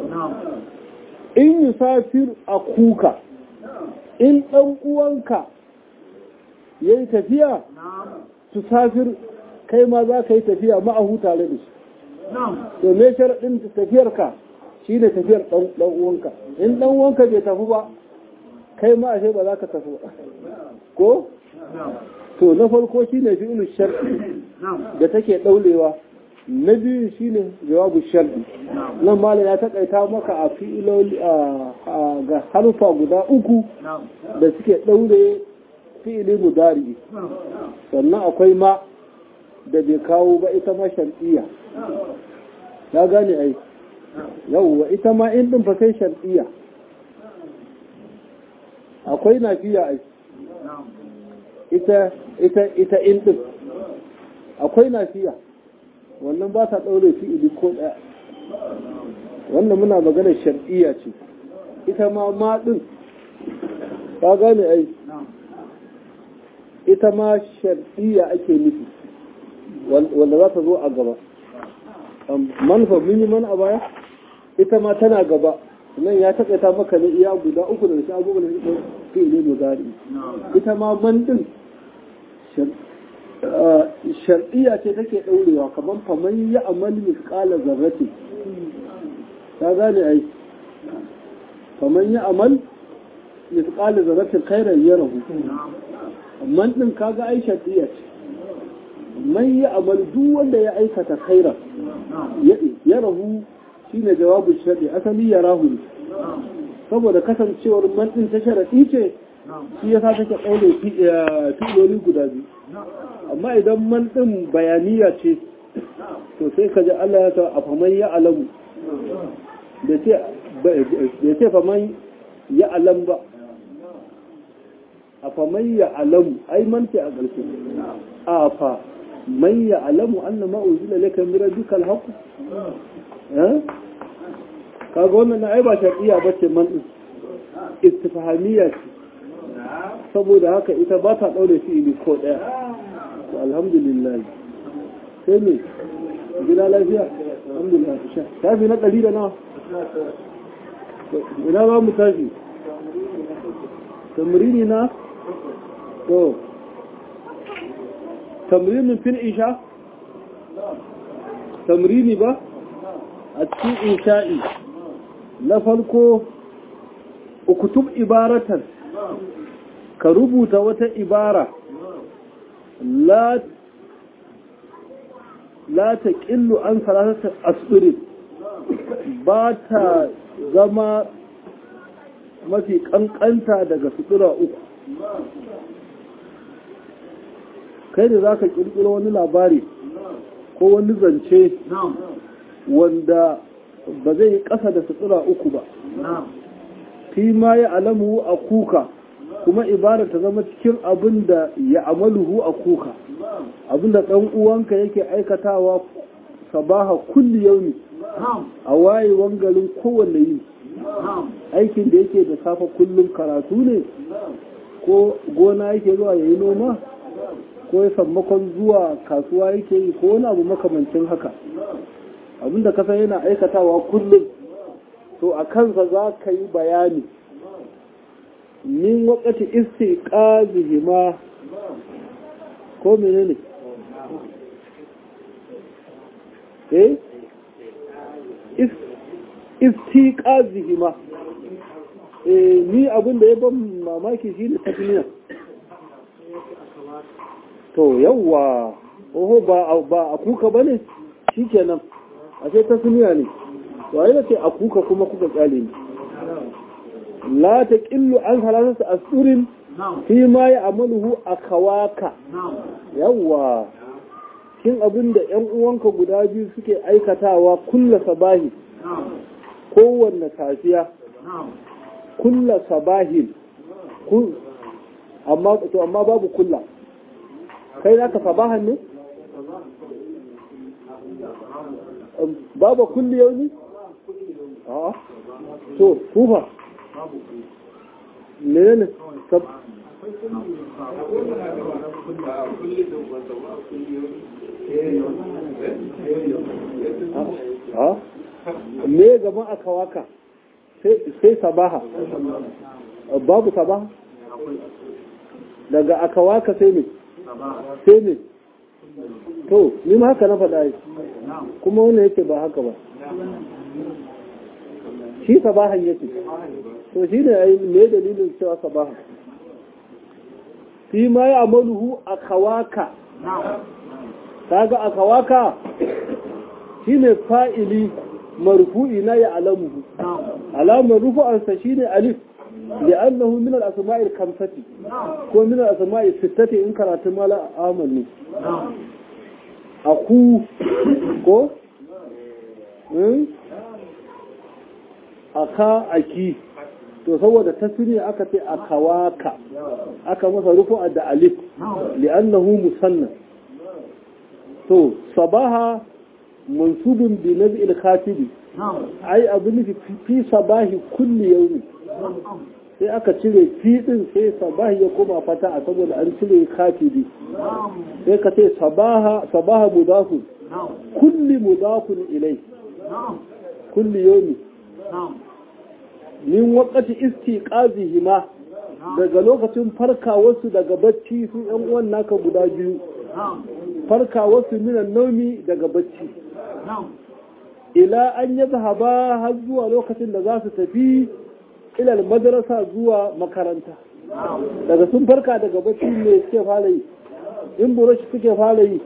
in yusafir a kuka in ɗan uwanka ya yi tafiya tusafir kai ma za ka yi tafiya ma'ahu tare da shi to me sharaɗin tafiyarka shi ne tafiyar ɗan uwanka in ɗan uwanka bai tafi ba kai ma ashe ba za ka tafi ba ko to na farko shi ne fi'il shar'i da take ɗaulewa na biyu shi ne jawabu shar'i nan malam ya takaita maka a fi'iloli ga harfa guda uku da suke ɗaure fi'ili mudari sannan akwai ma da bai kawo ba ita ma shar'iyya ya gane ai yauwa ita ma in ɗin fa sai shar'iyya akwai nafiya ai ita ita ita in din akwai nafiya wannan ba ta daure fi'ili ko daya wannan muna magana shar'iyya ce ita ma ma din ka gane ai ita ma shar'iyya ake nufi wanda za ta zo a gaba manfa mun yi mana a baya ita ma tana gaba nan ya taƙaita maka ne iya guda uku da shi abubuwan da suka fi ne muzari ita ma man din shar'iyya ce take ɗaurewa kamar faman ya amal misƙala zarrati ta gane ai faman ya amal misƙala zarratin khairan ya rahu man din kaga ai shar'iyya ce man ya amal duk wanda ya aikata khairan ya rahu shine jawabin shar'i asali ya rahu ne saboda kasancewar man din ta sharaɗi ce shi ya sa take ɗaure filoli guda biyu amma idan man ɗin bayaniya ce to sai ka ji Allah ya ta a faman ya alamu da ce faman ya alam ba a faman ya alamu ai man ce a ƙarshe a fa man ya alamu an na ma'uzila laka mira dukkan haku kaga wannan na ai ba shaɗiya ba ce man ɗin istifahamiya ce saboda haka ita ba ta ɗaure fi'ili ko ɗaya alhamdulillah sai ne gina lafiya alhamdulillah sha tafi na ɗari da nawa ina ba mu tafi tamrini na to tamrinin fil isha tamrini ba a cikin isha'i na farko ukutub ibaratan ka rubuta wata ibara la ta ƙillu an salatata asirin ba ta zama mafi ƙanƙanta daga sutura uku kai da za ka ƙirƙiro wani labari ko wani zance wanda ba zai yi ƙasa da sutura uku ba fi ma ya alamu a kuka kuma ibada ta zama cikin abin da ya amaluhu a kuka abin da ɗan uwanka yake aikatawa sabaha kulli yaumi a wayewan garin kowanne yi aikin da yake da safa kullum karatu ne ko gona yake zuwa ya yi noma ko ya sammakon zuwa kasuwa yake yi ko wani abu makamancin haka abin da kasa yana aikatawa kullum to a kansa za ka yi bayani min wakati istiqazihima ko menene eh istiqazihima eh ni abin da ya ban mamaki shine tasmiya to yawa oho ba ba akuka bane shikenan ashe tasmiya ne waye da ce akuka kuma kuka kyale ni la ta ƙillu an halarta asurin fi ma ya amaluhu a kawaka yawwa kin abin da ‘yan uwanka guda biyu suke aikatawa kulla sabahi kowanne safiya kulla sabahin amma to amma babu kulla kai naka sabahan ne babu kulli yau ne a to kufa menene sab a me gaban aka waka sai sabaha babu sabaha daga aka waka sai ne sai ne to ni ma haka na faɗa yi kuma wannan yake ba haka ba shi sabahan yake to shi ne me dalilin cewa sabahan fi ma ya amaluhu a kawaka kaga a kawaka shi ne fa'ili marfu'i na ya alamuhu alamar rufu'ansa shi ne alif li'annahu min al-asma'il kamsati ko min al-asma'il sittati in karatu mala amanu aku ko aka aki to saboda tasiri aka ce akawaka aka masa rufu'a da alif li'annahu musanna to sabaha mansubun bi naz'il khatibi ai abu nufi fi sabahi kulli yawmi sai aka cire fi din sai sabahi ya koma fata a saboda an cire khatibi sai ka ce sabaha sabaha mudafu kulli mudafun ilai kulli yomi min wakati istiqazihima daga lokacin farkawarsu daga bacci su yan uwan naka guda biyu farkawarsu minan naumi daga bacci ila an yi zahaba har zuwa lokacin da za su tafi ilal madarasa zuwa makaranta daga sun farka daga bacci ne suke fara yi in burushi suke fara yi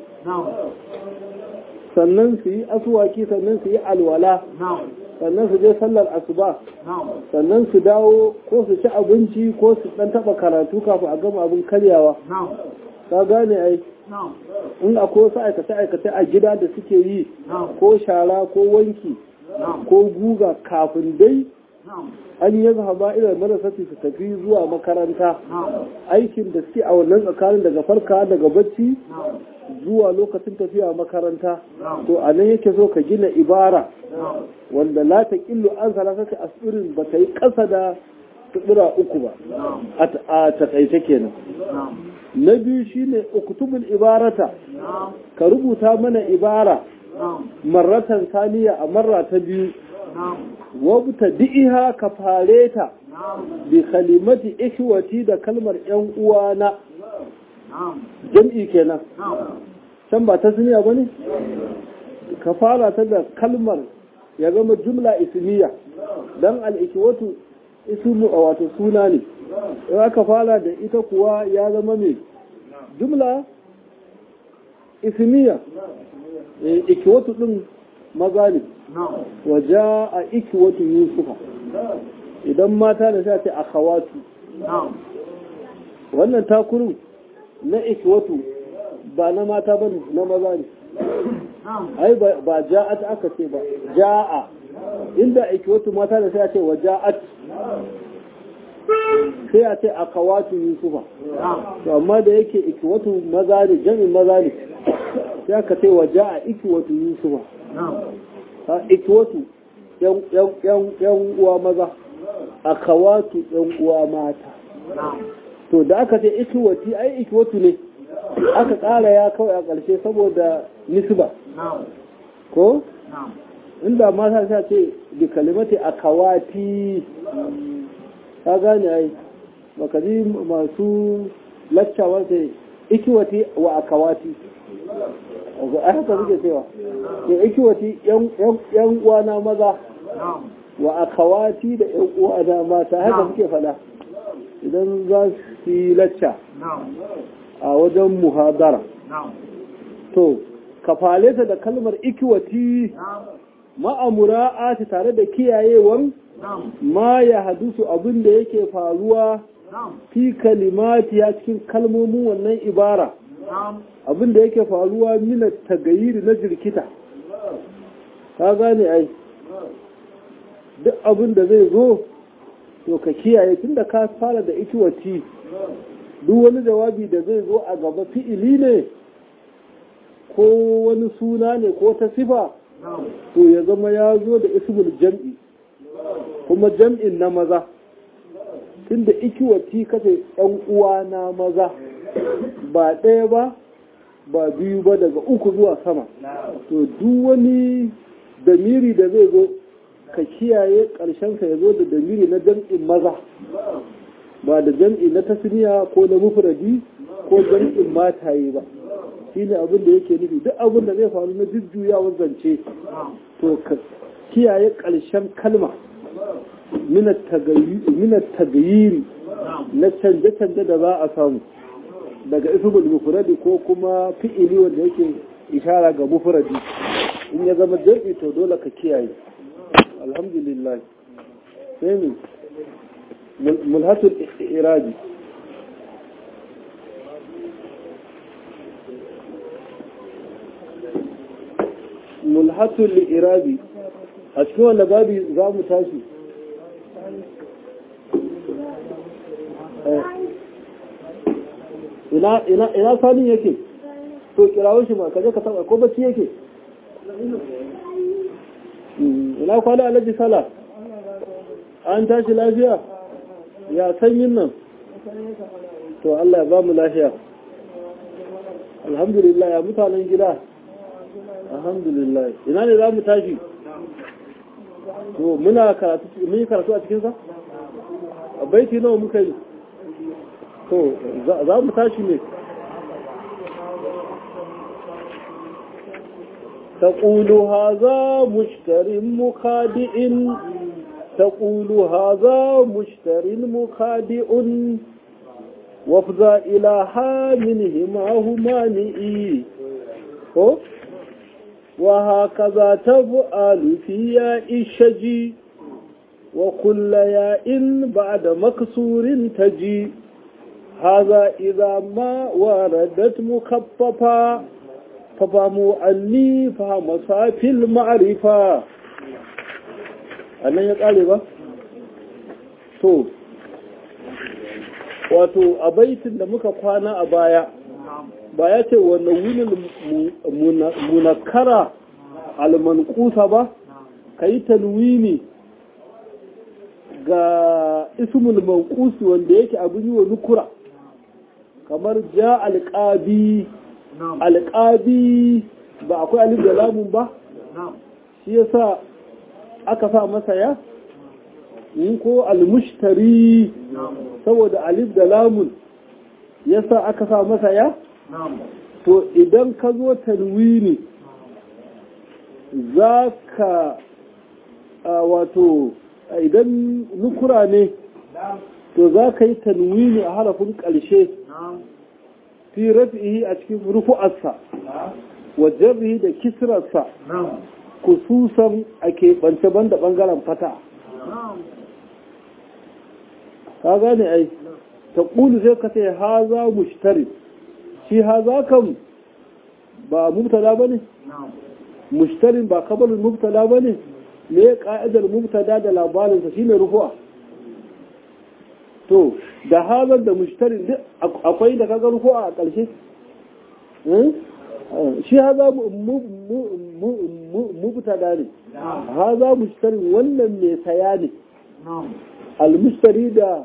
sannan su yi asuwaki sannan su yi alwala sannan su je sallar asuba sannan su dawo ko su ci abinci ko su dan taba karatu kafin a gama abin karyawa ka gane ai in akwai wasu aikace-aikace a gida da suke yi ko shara ko wanki ko guga kafin dai an yi zahaba ilar marasati su tafi zuwa makaranta aikin da suke a wannan tsakanin daga farka daga bacci zuwa lokacin tafiya makaranta to a nan yake so ka gina ibara wanda la ta killu an salasati asirin ba ta yi ƙasa da tsibira uku ba a taƙaice kenan na biyu shine uktubul ibarata ka rubuta mana ibara marratan saniya a marra ta biyu wabta di'iha ka fare ta bi kalimati ikhwati da kalmar yan uwana jam'i kenan can ba ta suniya ba ne ka fara ta da kalmar ya zama jumla ismiya don al'ikiwatu ismu a wato suna ne in aka fara da ita kuwa ya zama mai jumla ismiya ikiwatu din maza ne waje a ikiwatu yusufa idan mata da sa ce a kawatu wannan takurin na ikiwatu ba na mata ba na maza ne ai ba ja'at aka ce ba ja'a inda ikiwatu mata da sai a ce wa ja'at sai a ce a kawatu yusufa to amma da yake ikiwatu maza ne jami'in maza ne sai aka ce wa ja'a ikiwatu yusufa ha ikiwatu yan uwa maza a kawatu yan uwa mata to da aka ce ikiwati ai ikiwatu ne aka ƙara ya kawai a ƙarshe saboda nisba ko inda mata sa ce bi kalimati a kawati ta gane ai baka ji masu laccawa sai ikiwati wa a kawati a haka suke cewa ke ikiwati yan uwana maza wa a kawati da yan uwana mata haka suke fada idan za su yi lacca a wajen muhadara to kafale ta da kalmar ikiwati ma'amura ta tare da kiyayewan ma ya hadusu abin da yake faruwa fi kalimati ya cikin kalmomin wannan ibara abin da yake faruwa mina tagayiri na jirkita ka gane ai duk abin da zai zo to ka kiyaye tun da ka fara da ikiwati duk wani jawabi da zai zo a gaba fi'ili ne ko wani suna ne ko ta sifa to ya zama ya zo da ismul jam'i kuma jam'in na maza tunda ikiwati kace yan uwa na maza ba ɗaya ba ba biyu ba daga uku zuwa sama to duk wani damiri da zai zo ka kiyaye ƙarshensa ya zo da damiri na jam'in maza ba da jam'i na tasniya ko na mufradi ko jam'in mataye ba shine abin da yake nufi duk abin da zai faru na jujjuyawar zance to ka kiyaye ƙarshen kalma minat tagayiri na canje-canje da za a samu daga ismul mufradi ko kuma fi'ili wanda yake ishara ga mufradi in ya zama jam'i to dole ka kiyaye alhamdulillah sai mu mulhatul iraji mulhatul irabi a cikin wanda babi za mu tashi ina sanin yake to kirawun shi ma kaje ka taba ko bacci yake ina kwana alhaji sala an tashi lafiya ya sanyin nan to Allah ya ba mu lafiya alhamdulillah ya mutanen gida alhamdulillah ina ne za mu tashi to muna karatu mun yi karatu a cikinsa a baiti nawa muka yi to za mu tashi ne تقول هذا مشتر مخادئ تقول هذا مشتر مخادئ وافضى إلى حاملهما همانئي وهكذا تفعل في ياء الشجي وكل ياء بعد مكسور تجي هذا إذا ما وردت مخففا ففهموا أني فهم صافي المعرفة أنا يقال با to wato a baitin da muka kwana a baya ba ya ce wannan wunin munakara almankusa ba ka yi talwini ga ismul mankusi wanda yake abin yi wa nukura kamar ja alƙabi alƙabi ba akwai alif da lamun ba shi yasa aka sa masa ya in ko almushtari saboda alif da lamun yasa aka sa masa ya to idan ka zo tanwini za ka wato idan nukura ne to za ka yi tanwini a harafin ƙarshe fi rafihi a cikin rufu'arsa wa jarrihi da kisrarsa kususan a keɓance banda ɓangaren fata ka gane ai ta ƙulu sai ka ce haza mushtari shi haza kan ba mubtada ba ne mushtarin ba kabalin mubtada ba ne me ka'idar mubtada da labarinsa shi ne rufu'a to da hazar da mushtarin duk akwai da kaga rufu'a a ƙarshe shi haza mubtada ne haza mushtarin wannan mai saya ne almushtari da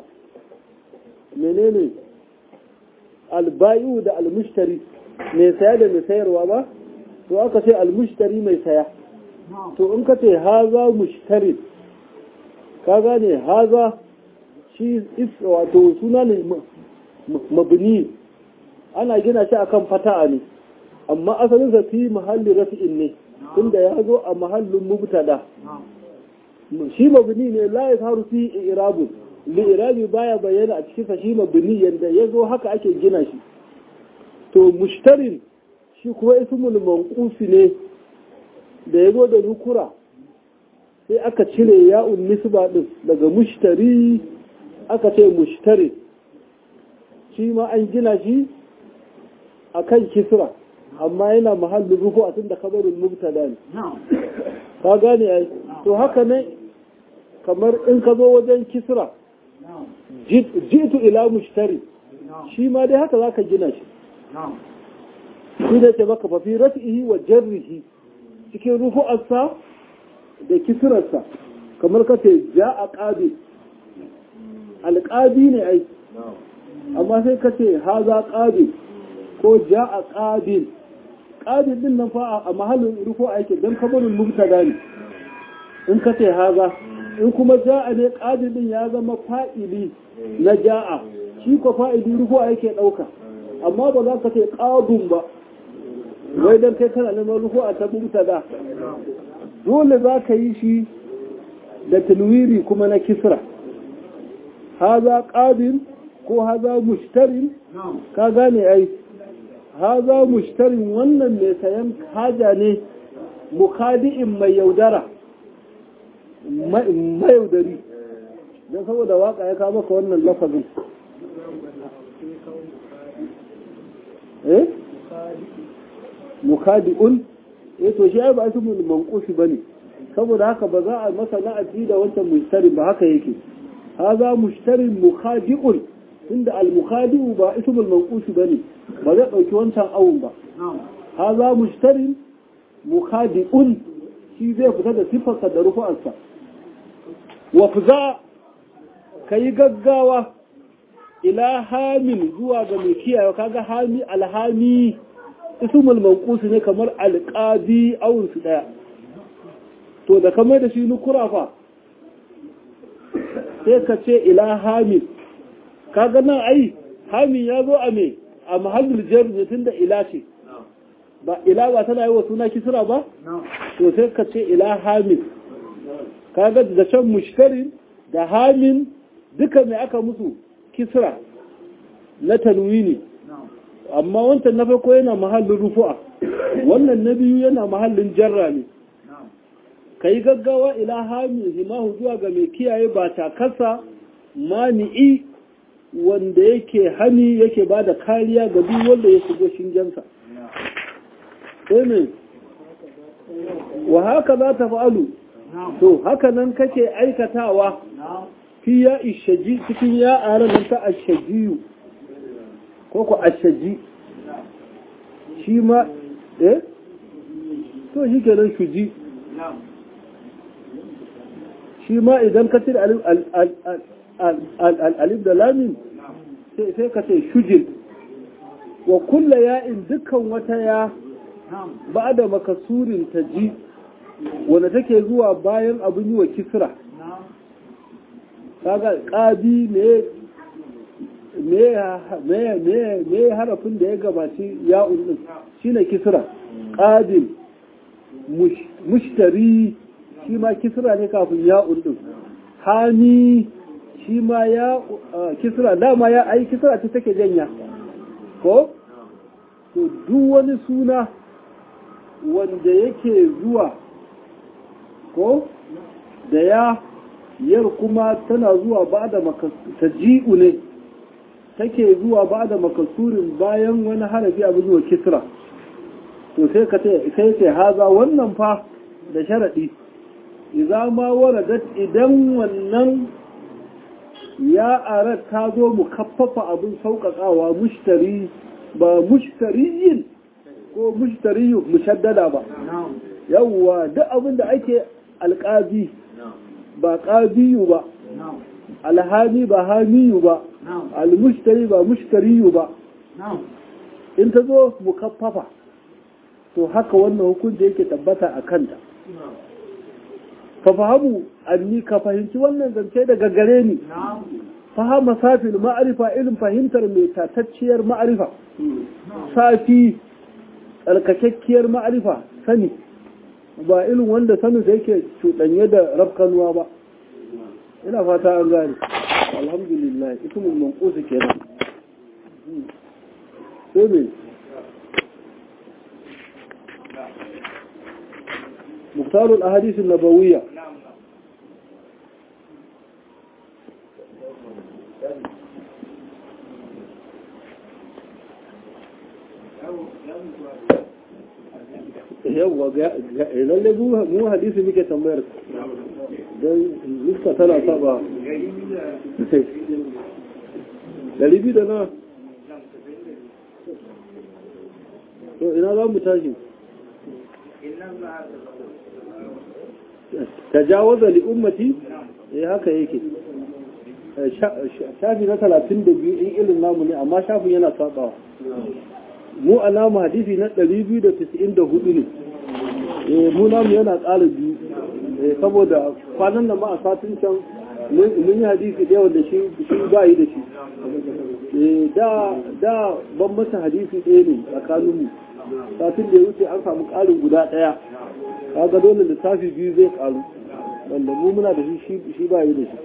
menene albayu da almushtari mai saya da mai sayarwa ba to aka ce almushtari mai saya to in ka ce haza mushtarin ka gane haza shi wato suna ne mabini ana gina shi akan fata'a ne amma asalinsa fi mahallin rafi'in ne inda ya zo a mahallin mubtada shi mabini ne la ya faru fi irabu li irabi baya bayyana a cikin shi mabini yanda ya zo haka ake gina shi to mushtarin shi kuma ismul manqusi ne da ya zo da nukura sai aka cire ya'un nisba din daga mushtari aka ce mushtari shi ma an gina shi akan kisra amma yana mahallin ruku a tun da kabarin mubtada ne ka gane ai to haka ne kamar in ka zo wajen kisra jitu ila mushtari shi ma dai haka zaka gina shi shi da ce maka fafi rafihi wa jarrihi cikin rufu'arsa da kisrarsa kamar ka ce ja a ƙabi alƙabi ne ai amma sai ka ce haza ƙabi ko ja a ƙabil ƙabil din nan fa a mahallin rufu aiki don kabarin mubtada ne in ka ce haza in kuma ja'a ne ƙabil din ya zama fa'ili na ja'a shi ko fa'ili rufu aiki ɗauka amma ba za ka ce ƙadun ba wai don kai kana neman rufu a ta mubtada dole za ka yi shi da tanwiri kuma na kisra haza ƙabil ko haza mushtarin ka gane ai haza mushtarin wannan mai sayan haja ne mukadi'in mai yaudara mai yaudari don saboda waka ya kama ka wannan lafazin eh mukadi'un eh to shi ai ba su mun manqushi bane saboda haka ba za a masa na'ati da wancan mushtarin ba haka yake haza mushtarin mukadi'un inda al-mukhadi'u ba ismul manqushi bane ba zai ɗauki wancan awun ba ha za mushtarin mukhadi'un shi zai fita da siffarsa da rufu'arsa wa fuza ka yi gaggawa ila hamin zuwa ga mai kiyaye kaga hami alhami ismul manqus ne kamar alqabi awun su daya to da kamar da shi nukura fa sai ka ce ila hamil kaga nan ai hamil ya zo a me a mahallul jar ne tunda ila ce ba ila ba tana yi wa suna kisra ba to sai ka ce ila hamil kaga da can mushtarin da hamin duka mai aka musu kisra na tanwini amma wancan na farko yana mahallin rufu'a wannan na biyu yana mahallin jarra ne ka yi gaggawa ila hami himahu zuwa ga mai kiyaye ba takarsa mani'i wanda yake hani yake ba da kariya ga duk wanda ya shigo shingensa sai wa haka za ta fa'alu to haka nan kake aikatawa fi ya ishaji cikin ya aran nan ta ashajiyu ko ku ashaji shi ma eh to shi kenan shuji shi ma idan ka cire alif da lamin sai ka ce shujin wa kulla ya'in dukkan wata ya ba da makasurin ta ji wanda take zuwa bayan abin yi wa kisra kaga ƙabi me harafin da ya gabaci ya'un din shine kisra ƙabil mushtari shi ma kisra ne kafin ya'un din hani shi ma ya kisra dama ya ai kisra ta take janya ko to duk wani suna wanda yake zuwa ko da ya yar kuma tana zuwa ba da taji'u ne take zuwa ba da makasurin bayan wani harafi abu zuwa kisra to sai ka ce sai ce haza wannan fa da sharadi idza ma waradat idan wannan ya arat ta zo mu kaffafa abin sauƙaƙawa mushtari ba mushtariyin ko mushtariyu mushaddada ba yawwa duk abin da ake alƙazi ba ƙabiyu ba alhami ba hamiyu ba almushtari ba mushtariyu ba in ta zo mukaffafa to haka wannan hukunci yake tabbata a kanta ka fahamu anni ka fahimci wannan zance daga gare ni fahama safin ma'arifa irin fahimtar mai tatacciyar ma'arifa safi tsarkakakkiyar ma'arifa sani ba irin wanda sanin da yake cuɗanye da rafkanuwa ba ina fata an gane alhamdulillah ismul manqus kenan sai me مختار الأحاديث النبوية yawwa lalle mu hadisi muke tambayar don lista tana saba dari biyu da na to ina za mu tashi tajawaza li ummati eh haka yake shafi na talatin da biyu in irin namu ne amma shafin yana sabawa mu alamu hadisi na 294 ne eh mu namu yana ƙara biyu saboda kwanan da ma a satin can mun yi hadisi da yawan da shi ba yi da shi da da ban masa hadisi ɗaya ne tsakaninmu satin da ya wuce an samu ƙarin guda ɗaya kaga dole lissafi biyu zai ƙaru wanda mu muna da shi shi ba yi da shi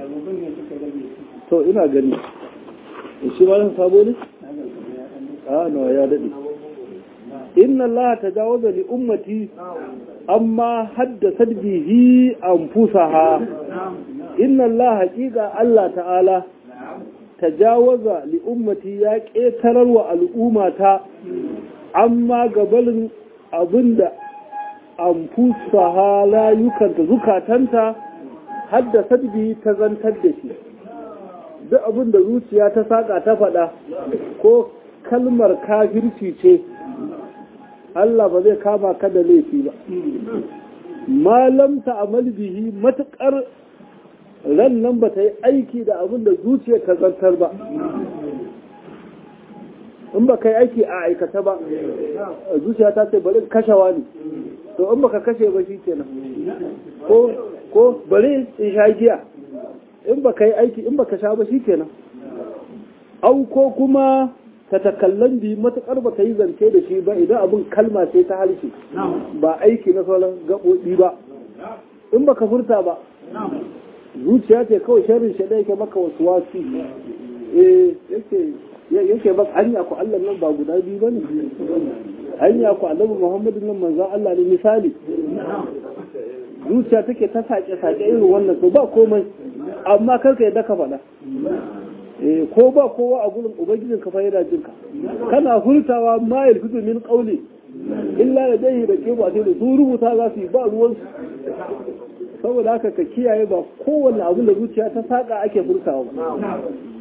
to ina gani shi ma sabo ne a nawa ya daɗe inna Allah ta jawaza li ummati amma haddasa bihi anfusaha inna Allah haƙiƙa Allah ta'ala ta jawaza li ummati ya ƙetarar wa al'ummata amma gabalin abinda anfusaha layukanta zukatanta haddasa bihi ta zantar da shi duk abinda zuciya ta saƙa ta faɗa ko kalmar kafirci ce Allah ba zai kama ka da laifi ba malam ta amal bihi matuƙar ran nan ba ta yi aiki da abin da zuciya ta zartar ba in ba kai aiki a aikata ba zuciya ta ce bari kashewa ne to in baka kashe ba shi kenan ko ko bari in sha giya in baka yi aiki in baka sha ba shi kenan au ko kuma ta takallan bi matukar ba ka yi zance da shi ba idan abin kalma ce ta harshe ba aiki na sauran gaɓoɓi ba in baka furta ba zuciya ce kawai sharrin shi yake maka wasu wasu eh yake yake ba hanya ku Allah nan ba guda biyu bane hanya ku Annabi Muhammadu nan manzon Allah ne misali zuciya take ta sake sake irin wannan to ba komai amma kar ka yadda ka faɗa eh ko ba kowa a gurin ubangijin ka fayyada jinka kana hurtawa ma yalfitu min qawli illa ladayhi raqibu atid su rubuta za su yi ba ruwan saboda haka ka kiyaye ba kowanne abin da zuciya ta saka ake furtawa ba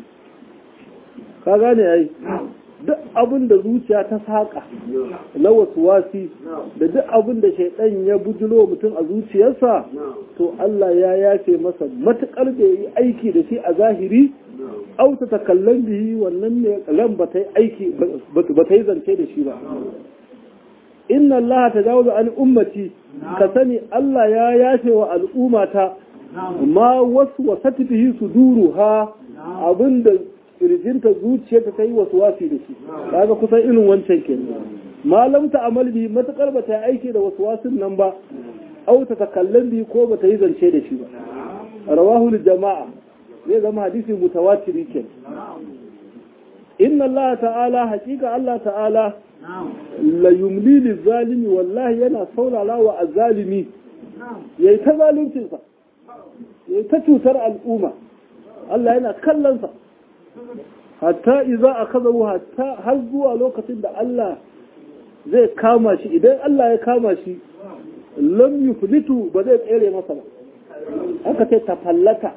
ka gane yayi duk abin da zuciya ta saka na wasu wasi da duk abin da shaidan ya bujulo mutum a zuciyarsa to Allah ya yafe masa matukar da yi aiki da shi a zahiri auta ta kallon bihi wannan ne ran ba ta yi aiki ba ta yi zance da shi ba inna Allah ta jawo an ummati ka sani Allah ya yafe wa al'ummata ma wasu wasati bihi suduru ha abinda kirjinta zuciyarta ta yi wasu wasi da shi kaga kusan irin wancan ke malam ta amal bi matakar ba ta yi aiki da wasu wasin nan ba auta ta kallon bi ko ba ta yi zance da shi ba rawahu jama'a zai zama hadisi mutawatiri ke inna Allah ta'ala hakika Allah ta'ala la yumli lizalimi wallahi yana saurara wa azzalimi yayi ta zaluncinsa yayi ta cutar al'umma Allah yana kallonsa hatta iza a kazawu hatta har zuwa lokacin da Allah zai kama shi idan Allah ya kama shi lam yuflitu ba zai tsere masa ba aka ce tafallata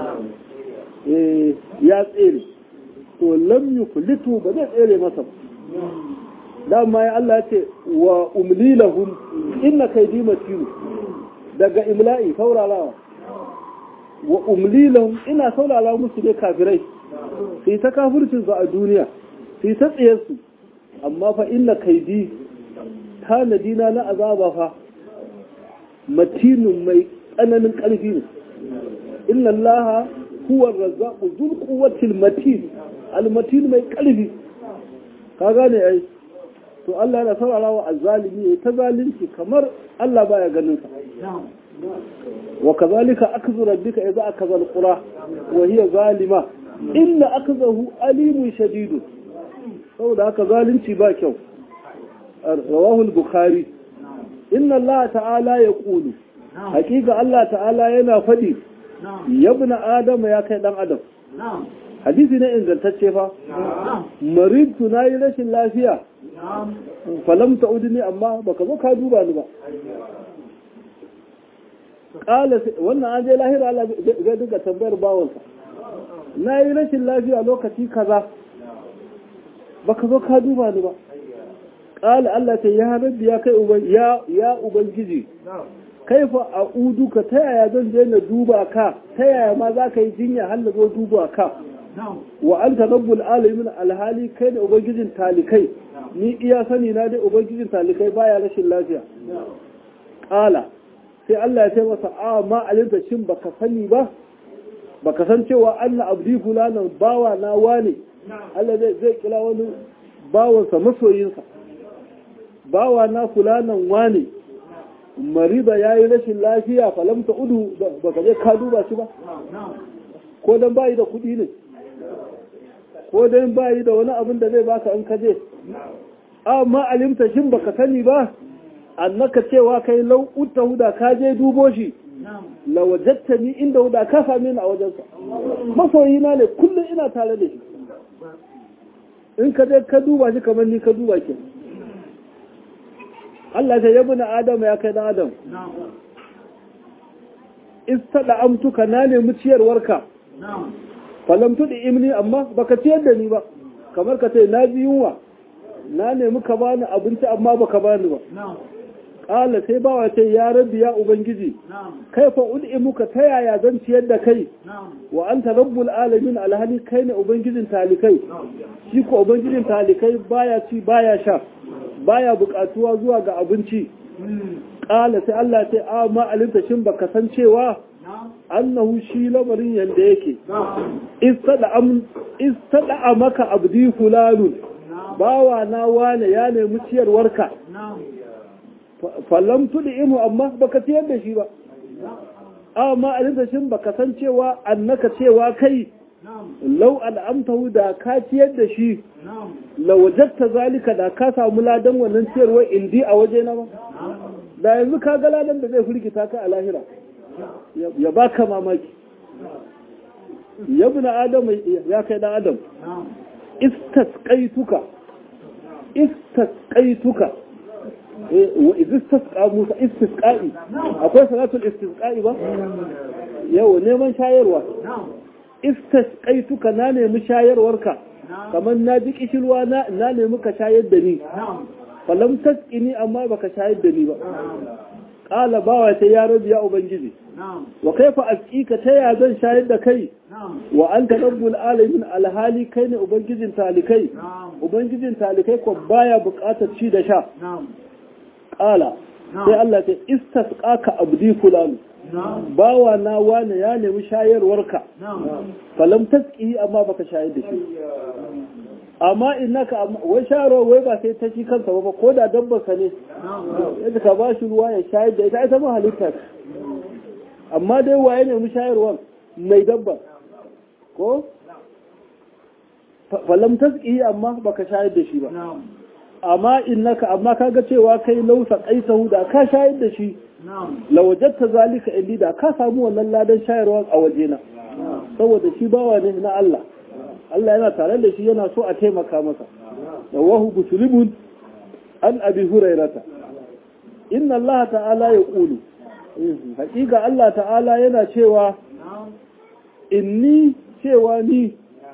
ya tsere to lam yuflitu ba zai tsere masa ba dama ya Allah ce wa umli lahum inna kaydi matin daga imla'i saurarawa wa umli lahum ina saurara musu ne kafirai sai ta kafircinsu a duniya sai ta tsayarsu amma fa inna kaidi tanadina na azaba fa matinin mai tsananin ƙarfi ne inna allaha huwa razzaqu dhul quwwatil matin al matin mai ƙarfi ka gane ai to Allah yana saurara wa azzalimi ya ta zalunci kamar Allah baya ganin sa wa kazalika akzu rabbika idza akaza alqura wa hiya zalima inna akzahu alimun shadidu saboda haka zalunci ba kyau rawahu al-bukhari inna Allah ta'ala ya kulu hakika Allah ta'ala yana faɗi yabna adam ya kai dan adam hadisi ne ingantacce fa maridtu nayi rashin lafiya falam ta'udni amma baka zo ka duba ni ba kala wannan an je lahira Allah zai dinga tambayar bawansa na yi rashin lafiya lokaci kaza baka zo ka duba ni ba ƙala Allah ta ya rabbi ya kai ya ya ubangiji kaifa a uduka ta yaya zan je na duba ka ta yaya ma za ka yi jinya har na zo duba ka wa anta rabbul alamin alhali kai da ubangijin talikai ni iya sani na dai ubangijin talikai baya rashin lafiya ƙala sai Allah ya ce masa a ma alinta shin baka sani ba baka san cewa Allah abdi fulanan bawa na wane Allah zai zai kira wani bawansa masoyinsa bawa na fulanan wane mariba ya yi rashin lafiya falamta udu baka je ka duba shi ba ko dan bayi da kuɗi ne ko dan bayi da wani abin da zai baka in ka je amma alimta shin baka sani ba annaka cewa kai lau utta huda ka je dubo shi la wajatta ni inda huda ka same ni a wajensa masoyi na ne kullum ina tare da shi in ka je ka duba shi kamar ni ka duba ke Allah ta yabi na Adam ya kai dan Adam istada amtuka na nemi ciyarwarka falam tudi imni amma baka ciyar da ni ba kamar ka ce na ji yunwa na nemi ka bani abinci amma baka bani ba ƙala sai bawa ce ya rabbi ya ubangiji kai fa muka ta yaya zan ciyar da kai wa anta rabbul alamin alhali kai ne ubangijin talikai shi ko ubangijin talikai baya ci baya sha baya buƙatuwa zuwa ga abinci ƙala sai Allah ce a ma alinta shin baka san cewa annahu shi lamarin yanda yake istada maka abdi fulanun bawa na wane ya nemi ciyarwarka fallam tudi imu amma baka ciyar da shi ba amma a shin baka san cewa annaka cewa kai lau al'amtahu da ka ciyar da shi lawajatta zalika da ka samu ladan wannan ciyarwar indi a waje na ba da yanzu ka ga ladan da zai firgita ka a lahira ya baka mamaki ya bi na adam ya kai dan adam istasqaituka istasqaituka wa istasqa musa istisqa'i akwai salatul istisqa'i ba yau neman shayarwa istasqaituka na nemi shayarwarka kamar na ji kishirwa na nemi ka shayar da ni falam tasqini amma baka shayar da ni ba qala bawa ta ya rabbi ya ubangiji wa kaifa asqika ta ya zan shayar da kai wa anta rabbul alamin alhali kai ne ubangijin talikai ubangijin talikai ko baya buƙatar ci da sha qala sai Allah ta istasqaka abdi fulan bawa na wane ya nemi shayarwarka falam tasqi amma baka shayar da shi amma innaka wai sharo wai ba sai ta shi kansa ba ko da dabbar ka ne yadda ka ba shi ruwa ya shayar da ita ita ma halitta amma dai waye ne mu shayarwar mai dabbar ko falam tasqi amma baka shayar da shi ba amma innaka amma kaga cewa kai lausa qaisahu da ka shayar da shi lawajatta zalika indi da ka samu wannan ladan shayarwa a wajena saboda shi bawa ne na Allah Allah yana tare da shi yana so a taimaka masa rawahu muslimun an abi hurairata inna Allah ta'ala ya kulu hakika Allah ta'ala yana cewa inni cewa ni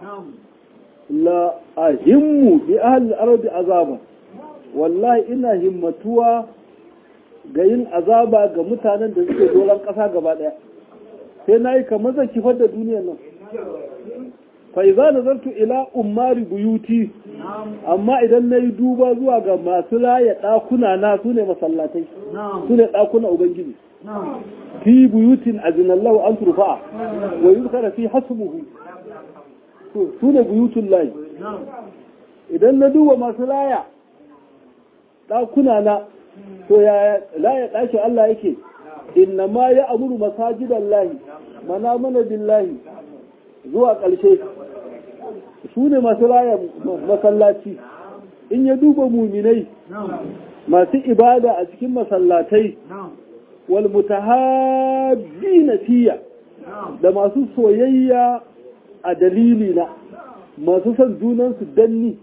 la ahimmu bi ahli al-ardi azaba wallahi ina himmatuwa ga yin azaba ga mutanen da suke doron ƙasa gaba ɗaya sai na yi kamar zan kifar da duniyar nan faiza nazartu ila ummari buyuti amma idan na yi duba zuwa ga masu laye ɗakuna na su ne masallatai su ne ɗakuna ubangiji fi buyutin azinallahu an turfa'a wa yuzkara fi hasbuhu su ne buyutun layi idan na duba masu laya ɗakuna na to ya laya ɗakin Allah yake inna ma ya amuru masajidan lahi mana mana billahi zuwa ƙarshe su ne masu raya masallaci in ya duba muminai masu ibada a cikin masallatai wal mutahabbina fiya da masu soyayya a dalili na masu son junansu danni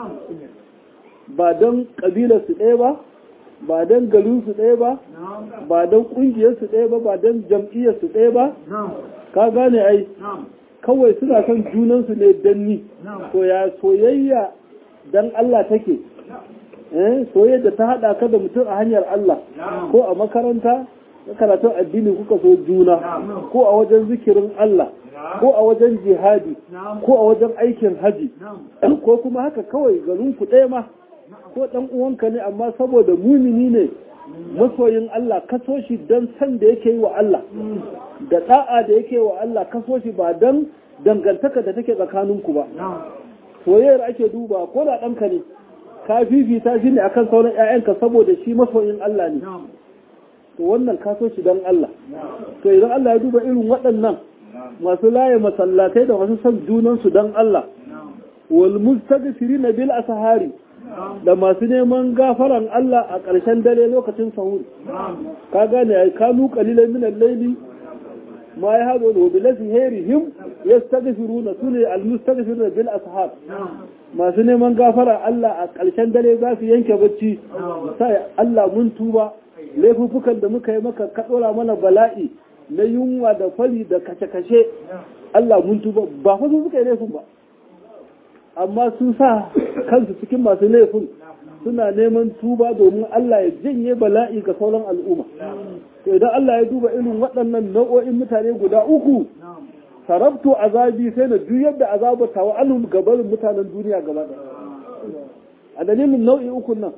ba don ƙabilarsu ɗaya ba ba don garinsu ɗaya ba ba don ƙungiyarsu ɗaya ba ba don jam'iyyarsu ɗaya ba ka gane ai kawai suna son junansu ne danni to ya soyayya dan Allah take eh soyayya da ta hada ka da mutum a hanyar Allah ko a makaranta na karatun addini kuka so juna ko a wajen zikirin Allah ko a wajen jihadi ko a wajen aikin haji ko kuma haka kawai garin ku ɗaya ma ko ɗan uwanka ne amma saboda mumini ne masoyin Allah kaso shi don san da yake yi wa Allah da da'a da yake wa Allah kaso shi ba don dangantaka da take tsakaninku ba soyayyar ake duba ko da ɗanka ne ka fifita shi ne akan sauran 'ya'yanka saboda shi masoyin Allah ne to wannan kaso shi don Allah to idan Allah ya duba irin waɗannan masu laye masallatai da masu son junansu don Allah wal mustaghfirina bil asahari da masu neman gafaran Allah a ƙarshen dare lokacin sahur ka gane ai kanu qalilan min al-layli ma yahdu wa bil asharihim yastaghfiruna sune al-mustaghfiruna bil ashar masu neman gafaran Allah a ƙarshen dare za su yanke bacci sai Allah mun tuba laifukan da muka yi maka ka dora mana bala'i na yunwa da fari da kashe-kashe Allah mun tuba ba fa su suka yi laifin ba amma sun sa kansu cikin masu laifin suna neman tuba domin Allah ya janye bala'i ga sauran al'umma to idan Allah ya duba irin waɗannan nau'o'in mutane guda uku sarabtu azabi sai na juyar da azabar tawa anhum gabarin mutanen duniya gaba ɗaya a dalilin nau'i uku nan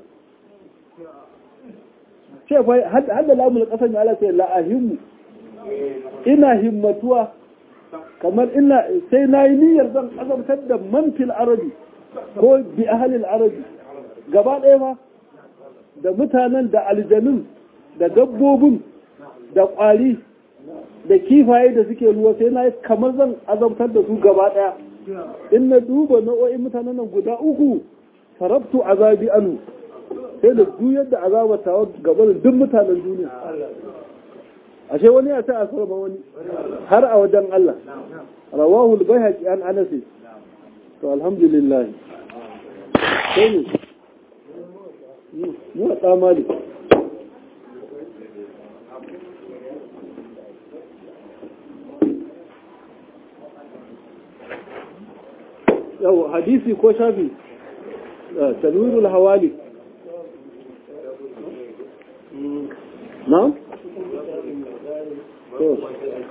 ce fa har da lamul kasan ya Allah sai la'ahimmu ina himmatuwa kamar ina sai na yi niyyar zan azabtar da manfil arabi ko bi ahalil arabi gaba ɗaya ma da mutanen da aljanun da dabbobin da ƙwari da kifaye da suke ruwa sai na yi kamar zan azabtar da su gaba ɗaya in na duba nau'o'in mutanen nan guda uku sarabtu azabi anu sai da juyar da azabar tawa gaba da duk mutanen duniya ashe wani ya ta asar ma wani har a wajen Allah rawahu al-bayhaqi an anas to alhamdulillah sai ne mu da malik yau hadisi ko shafi tanwirul hawali na'am to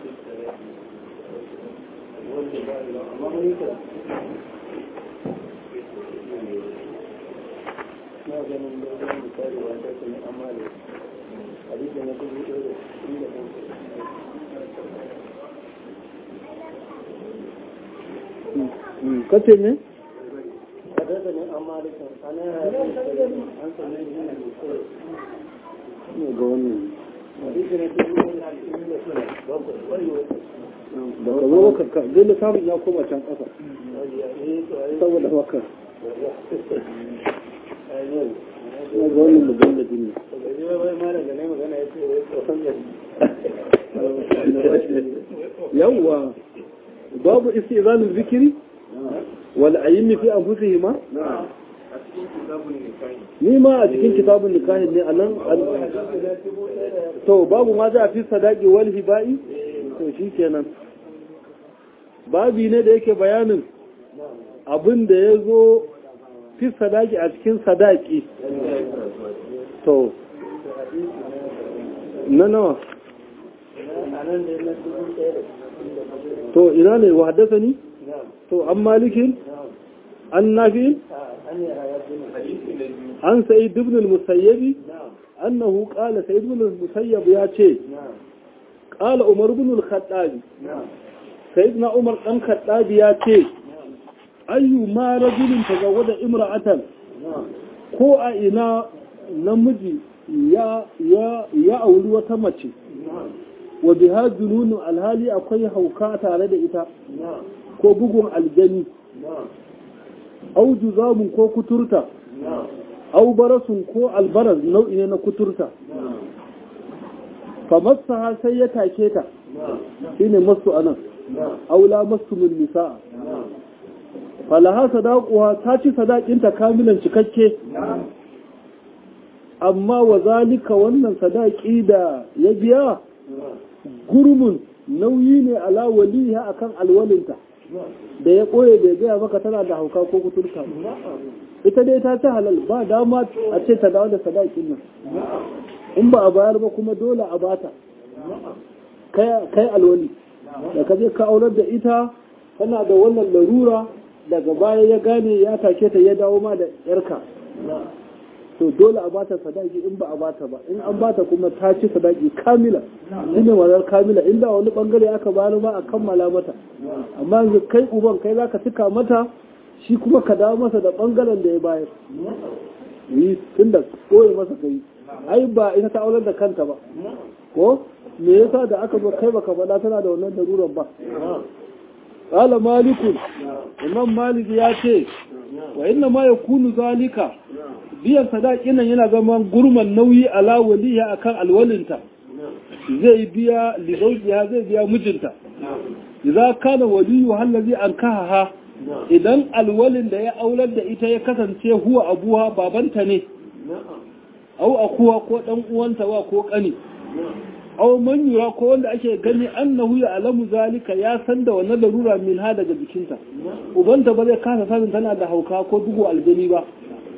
kace ne? ga wannan da ka zo ka dai da samun ya koma can ƙasa saboda haka ya ga wannan mutum da jini yawwa babu istizanin zikiri wal ayyimi fi anfusihima ni ma a cikin kitabun nikahin ne a nan to babu ma za a fi sadaki wal hiba'i to shi kenan babi ne da yake bayanin abin da ya zo fi sadaki a cikin sadaki to na nawa to ina ne wa haddasa ni to an malikin an nafi an sa'id ibn al-musayyabi annahu qala sa'id ibn al-musayyab ya ce qala umar ibn al-khattab sayyidina umar dan khattab ya ce ayyu ma rajulin tazawwada imra'atan ko a ina namiji ya ya ya auri wata mace wa biha jununu alhali akwai hauka tare da ita ko bugun aljani au juzamun ko kuturta au barasun ko albaraz nau'i ne na kuturta fa masaha sai ya take ta shine masu anan aula masu min nisa falaha sadaquha ta ci sadakinta kamilan cikakke amma wa zalika wannan sadaki da ya biya gurmun nauyi ne ala waliha akan alwalinta da ya ɓoye bai gaya maka tana da hauka ko kuturka ita dai ta ci halal ba dama a ce ta dawo da sadakin nan in ba a bayar ba kuma dole a bata kai alwali da ka je ka aurar da ita tana da wannan larura daga baya ya gane ya take ta ya dawo ma da yarka to dole a bata sadaki in ba a bata ba in an bata kuma ta ci sadaki kamila shine wazar kamila inda wani bangare aka bayar ba a kammala mata amma yanzu kai uban kai zaka cika mata shi kuma ka dawo masa da bangaren da ya bayar yi tunda koyi masa kai ai ba ita ta aular da kanta ba ko me yasa da aka zo kai baka faɗa tana da wannan darurar ba qala malikun imam malik ya ce wa inna ma yakunu zalika biyan sadakin nan yana zama gurman nauyi ala waliya akan alwalinta zai biya lidaujiya zai biya mijinta idza kana waliyu hallazi ankaha idan alwalin da ya aular da ita ya kasance huwa abuwa babanta ne au akuwa ko dan uwanta wa ko kani au man yura ko wanda ake gani annahu ya alamu zalika ya san da wannan larura min ha daga jikinta ubanta ba zai kasa sanin tana da hauka ko dugu aljani ba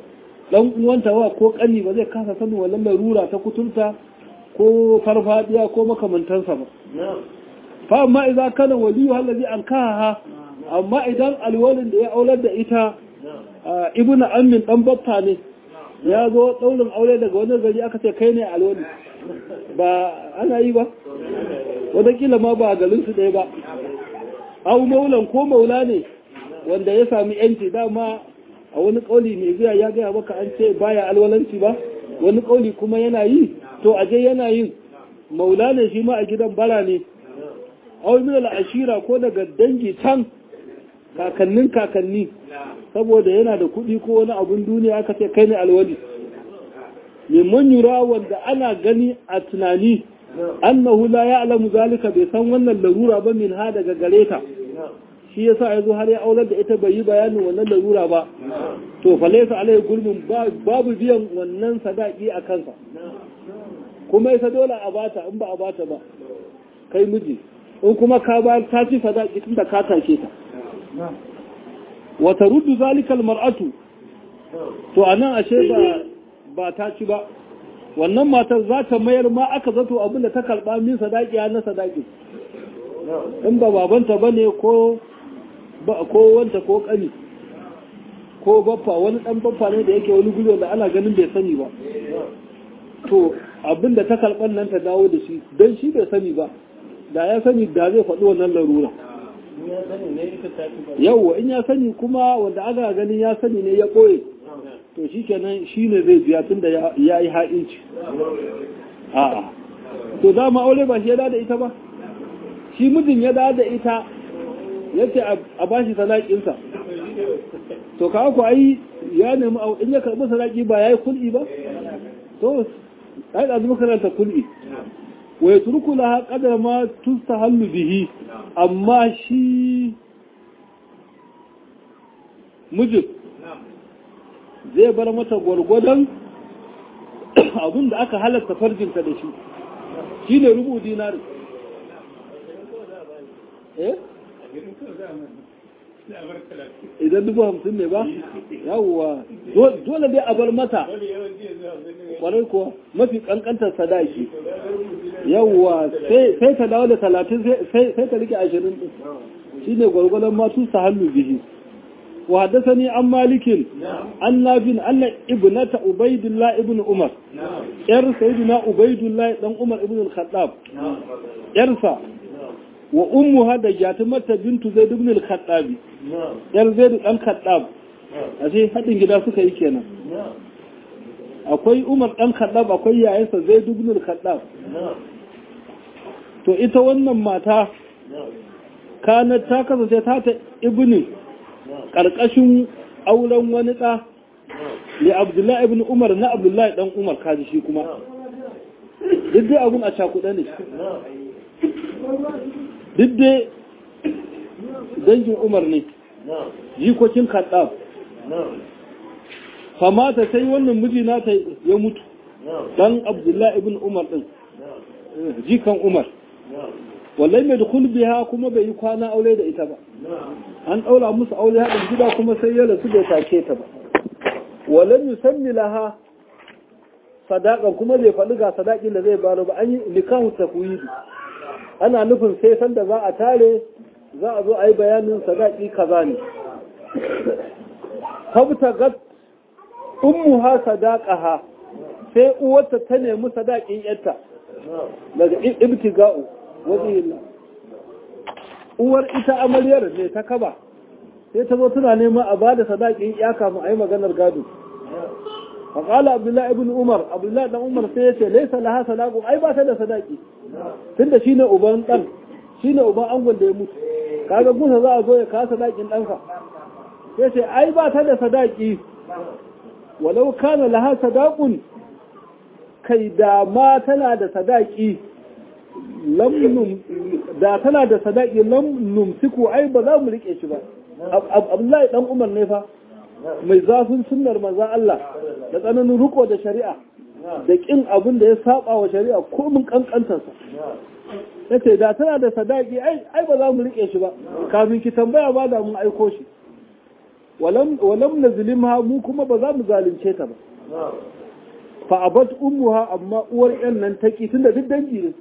dan uwanta wa ko kani ba zai kasa sanin wannan larura ta kuturta ko farfadiya ko makamantansa ba fa amma idan kana waliyu allazi an kaha amma idan alwalin da ya aular da ita ibnu ammin dan baffa ne ya zo daurin aure daga wani gari aka ce kai ne alwali ba ana yi ba wadakila ma ba garin su ɗaya ba au maulan ko maula ne wanda ya sami yanci dama a wani kauli mai zuwa ya gaya maka an ce baya alwalanci ba wani kauli kuma yana yi to aje yana yin maula ne shi ma a gidan bara ne au min ashira ko daga dangi can kakannin kakanni saboda yana da kuɗi ko wani abun duniya aka ce kai ne alwali mimman yura wanda ana gani a tunani annahu la ya'lamu zalika bai san wannan larura ba min ha daga gare ta shi yasa yazo har ya aular da ita bai yi bayanin wannan larura ba to fa laysa alai gurbin babu biyan wannan sadaki a kansa kuma ita dole a bata in ba a bata ba kai miji in kuma ka ba ta ci sadaki tunda ka take ta wa taruddu zalika almar'atu to anan ashe ba ba ta ci ba wannan matar za ta mayar ma aka zato abin da ta karɓa min sadaki na sadaki in ba babanta ba ne ko wanta ko ƙani ko baffa wani ɗan baffa ne da yake wani guri da ana ganin bai sani ba to abin da ta karɓar nan ta dawo da shi don shi bai sani ba da ya sani da zai faɗi wannan larura yauwa in ya sani kuma wanda aka ganin ya sani ne ya ɓoye to shi kenan shi ne zai biya tun da ya yi ha'inci a'a to dama aure ba shi ya da ita ba shi mijin ya da ita ya ce a ba shi salakinsa to ka ku ai ya nemi in ya karɓi salaki ba ya yi kul'i ba to ai da zama karanta kul'i wa ya turku laha kadar ma tusta hallu bihi amma shi mijin zai bar mata gwargwadon abin da aka halatta farjinta da shi shi ne rubu dinari eh idan dubu hamsin ne ba yawwa dole dai a bar mata kwarai kuwa mafi kankantar sadaki yawwa sai ta dawo da talatin sai ta rike ashirin shi ne gwargwadon matu sa hannu bihi وحدثني عن مالك عن نافع أن ابنة عبيد الله ابن عمر ير سيدنا عبيد الله بن عمر ابن الخطاب يرفع وأمها دجاتمة بنت زيد بن الخطاب ير زيد بن الخطاب ashe haɗin gida suka yi kenan akwai umar ɗan kaɗab akwai yayansa zai dubnul kaɗab to ita wannan mata kanar ta kasance ta ta ibnin ƙarƙashin auren wani ɗa da abdullahi ibn umar na abdullahi ɗan umar kaji shi kuma duk dai abun a cakuɗa ne duk dai dangin umar ne jikokin kaɗa famata sai wannan miji nata ya mutu ɗan abdullahi ibn umar ɗin jikan umar wallai mai da biha kuma bai yi kwana aure da ita ba an ɗaura musu aure haɗin gida kuma sai ya rasu bai take ta ba walam yusammi laha sadaƙan kuma bai faɗi ga sadaƙin da zai baro ba an yi nikahu tafwidi ana nufin sai sanda za a tare za a zo a yi bayanin sadaƙi kaza ne kabta gat ummuha sadaqaha sai uwarta ta nemi sadaƙin yarta daga ibtiga'u wajihillah uwar ita amaryar ne ta kaba sai ta zo tana nema a bada sadakin ya kafin a yi maganar gado faƙala abdullahi ibn umar abdullahi dan umar sai ya ce laisa laha sadaku ai ba ta da sadaki tunda shine uban dan shine uban angon da ya mutu kaga gusa za a zo ya kawo sadakin ɗansa sai ce ai ba ta da sadaki walau kana laha sadaqun kai da ma tana da sadaki lam da tana da sadaki lam numsiku ai ba za mu rike shi ba Abdullahi dan Umar ne fa mai zafin sunnar manzon Allah da tsananin riko da shari'a da kin abin da ya saba wa shari'a ko mun kankantar sa yace da tana da sadaki ai ai ba za mu rike shi ba kafin ki tambaya ba da mun aiko shi walam walam nazlimha mu kuma ba za mu zalunce ta ba fa abat ummuha amma uwar yan nan taki tunda duk dangi ne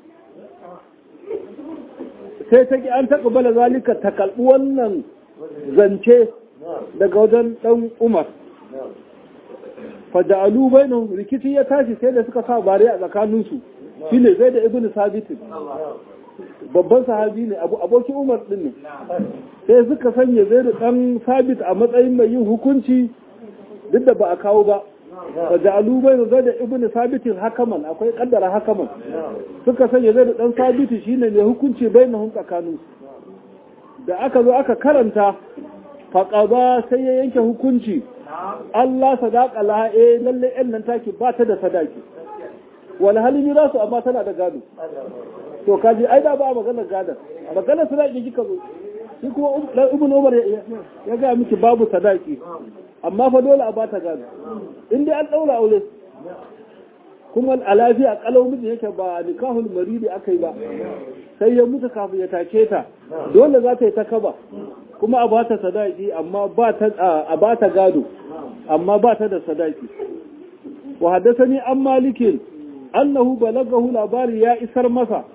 sai ta ki an taƙa zalika ta kalbi wannan zance daga wajen dan Umar faja'alu bainahum rikici ya tashi sai da suka sa bare a tsakaninsu shine zai da ibnu sabit babban sahabi ne abu abokin Umar din ne sai suka sanya zai da dan sabit a matsayin mai yin hukunci duk da ba a kawo ba faja'alu bainahum zai da ibnu sabit hakaman akwai kaddara hakaman suka sanya zai da dan sabit shine mai hukunci bainahum tsakaninsu da aka zo aka karanta faƙaba sai ya yanke hukunci Allah sadaka laha eh lalle ɗan nan taki ba ta da sadaki wal halimi za su amma tana da gado to kaji ai da ba magana gadon magana sadaki kika zo shi kuma dan ibn umar ya ga miki babu sadaki amma fa dole a ba ta gado in dai an daura aure kuma a lafiya kalau miji yake ba nikahul maridi akai ba sai ya mutu kafin ya take ta dole za ta yi ta kaba kuma a bata sadaki amma ba ta a bata gado amma ba ta da sadaki wa haddathani an malikin annahu balagahu labari ya isar masa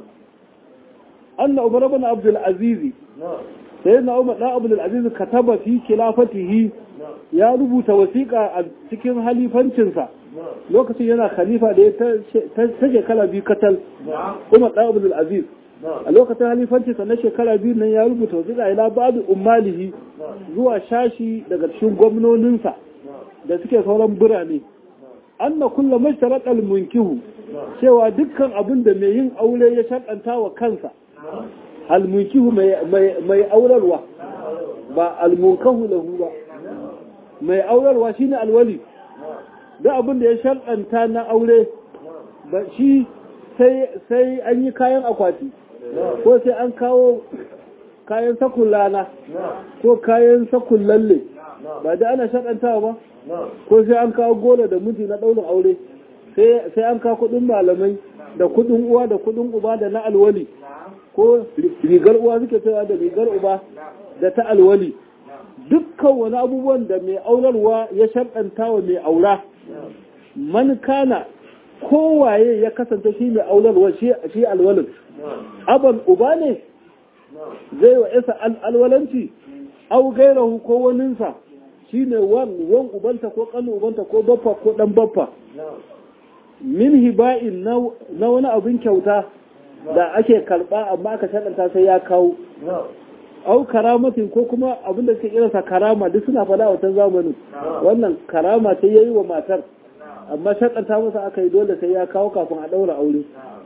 anna umar ibn abdul aziz sayyidina umar dan abdul aziz kataba fi khilafatihi ya rubuta wasiƙa a cikin halifancinsa lokacin yana khalifa da ya ta shekara biyu katal umar dan abdul aziz a lokacin halifancinsa na shekara biyu nan ya rubuta wasiƙa ila ba'du ummalihi zuwa shashi daga cikin gwamnoninsa da suke sauran birane anna kulla mashtarat munkihu cewa dukkan abin da mai yin aure ya shakanta wa kansa almunkihu mai aurarwa ba almunkahu lahu ba mai aurarwa shine alwali duk abin da ya shakanta na aure ba shi sai an yi kayan akwati ko sai an kawo kayan sakun lana ko kayan sakun lalle ba da ana shakantawa ba ko sai an kawo gola da miji na ɗaurin aure sai an kawo kuɗin malamai da kuɗin uwa da kuɗin uba da na alwali ko rigar uwa suke cewa da rigar uba da ta alwali dukkan wani abubuwan da mai aurarwa ya sharɗanta wa mai aura man kana kowaye ya kasance shi mai aurarwa shi alwalin aban uba ne zai wa isa alwalanci au gairahu ko waninsa shi ne wan wan ubanta ko kanu ubanta ko baffa ko dan baffa min hiba'in na wani abin kyauta da ake karba amma aka shaɗanta sai ya kawo au karamatin ko kuma abin da suke irinsa karama duk suna faɗa a wancan zamanin wannan karama sai ya yi wa matar amma shaɗanta masa aka yi dole sai ya kawo kafin a ɗaura aure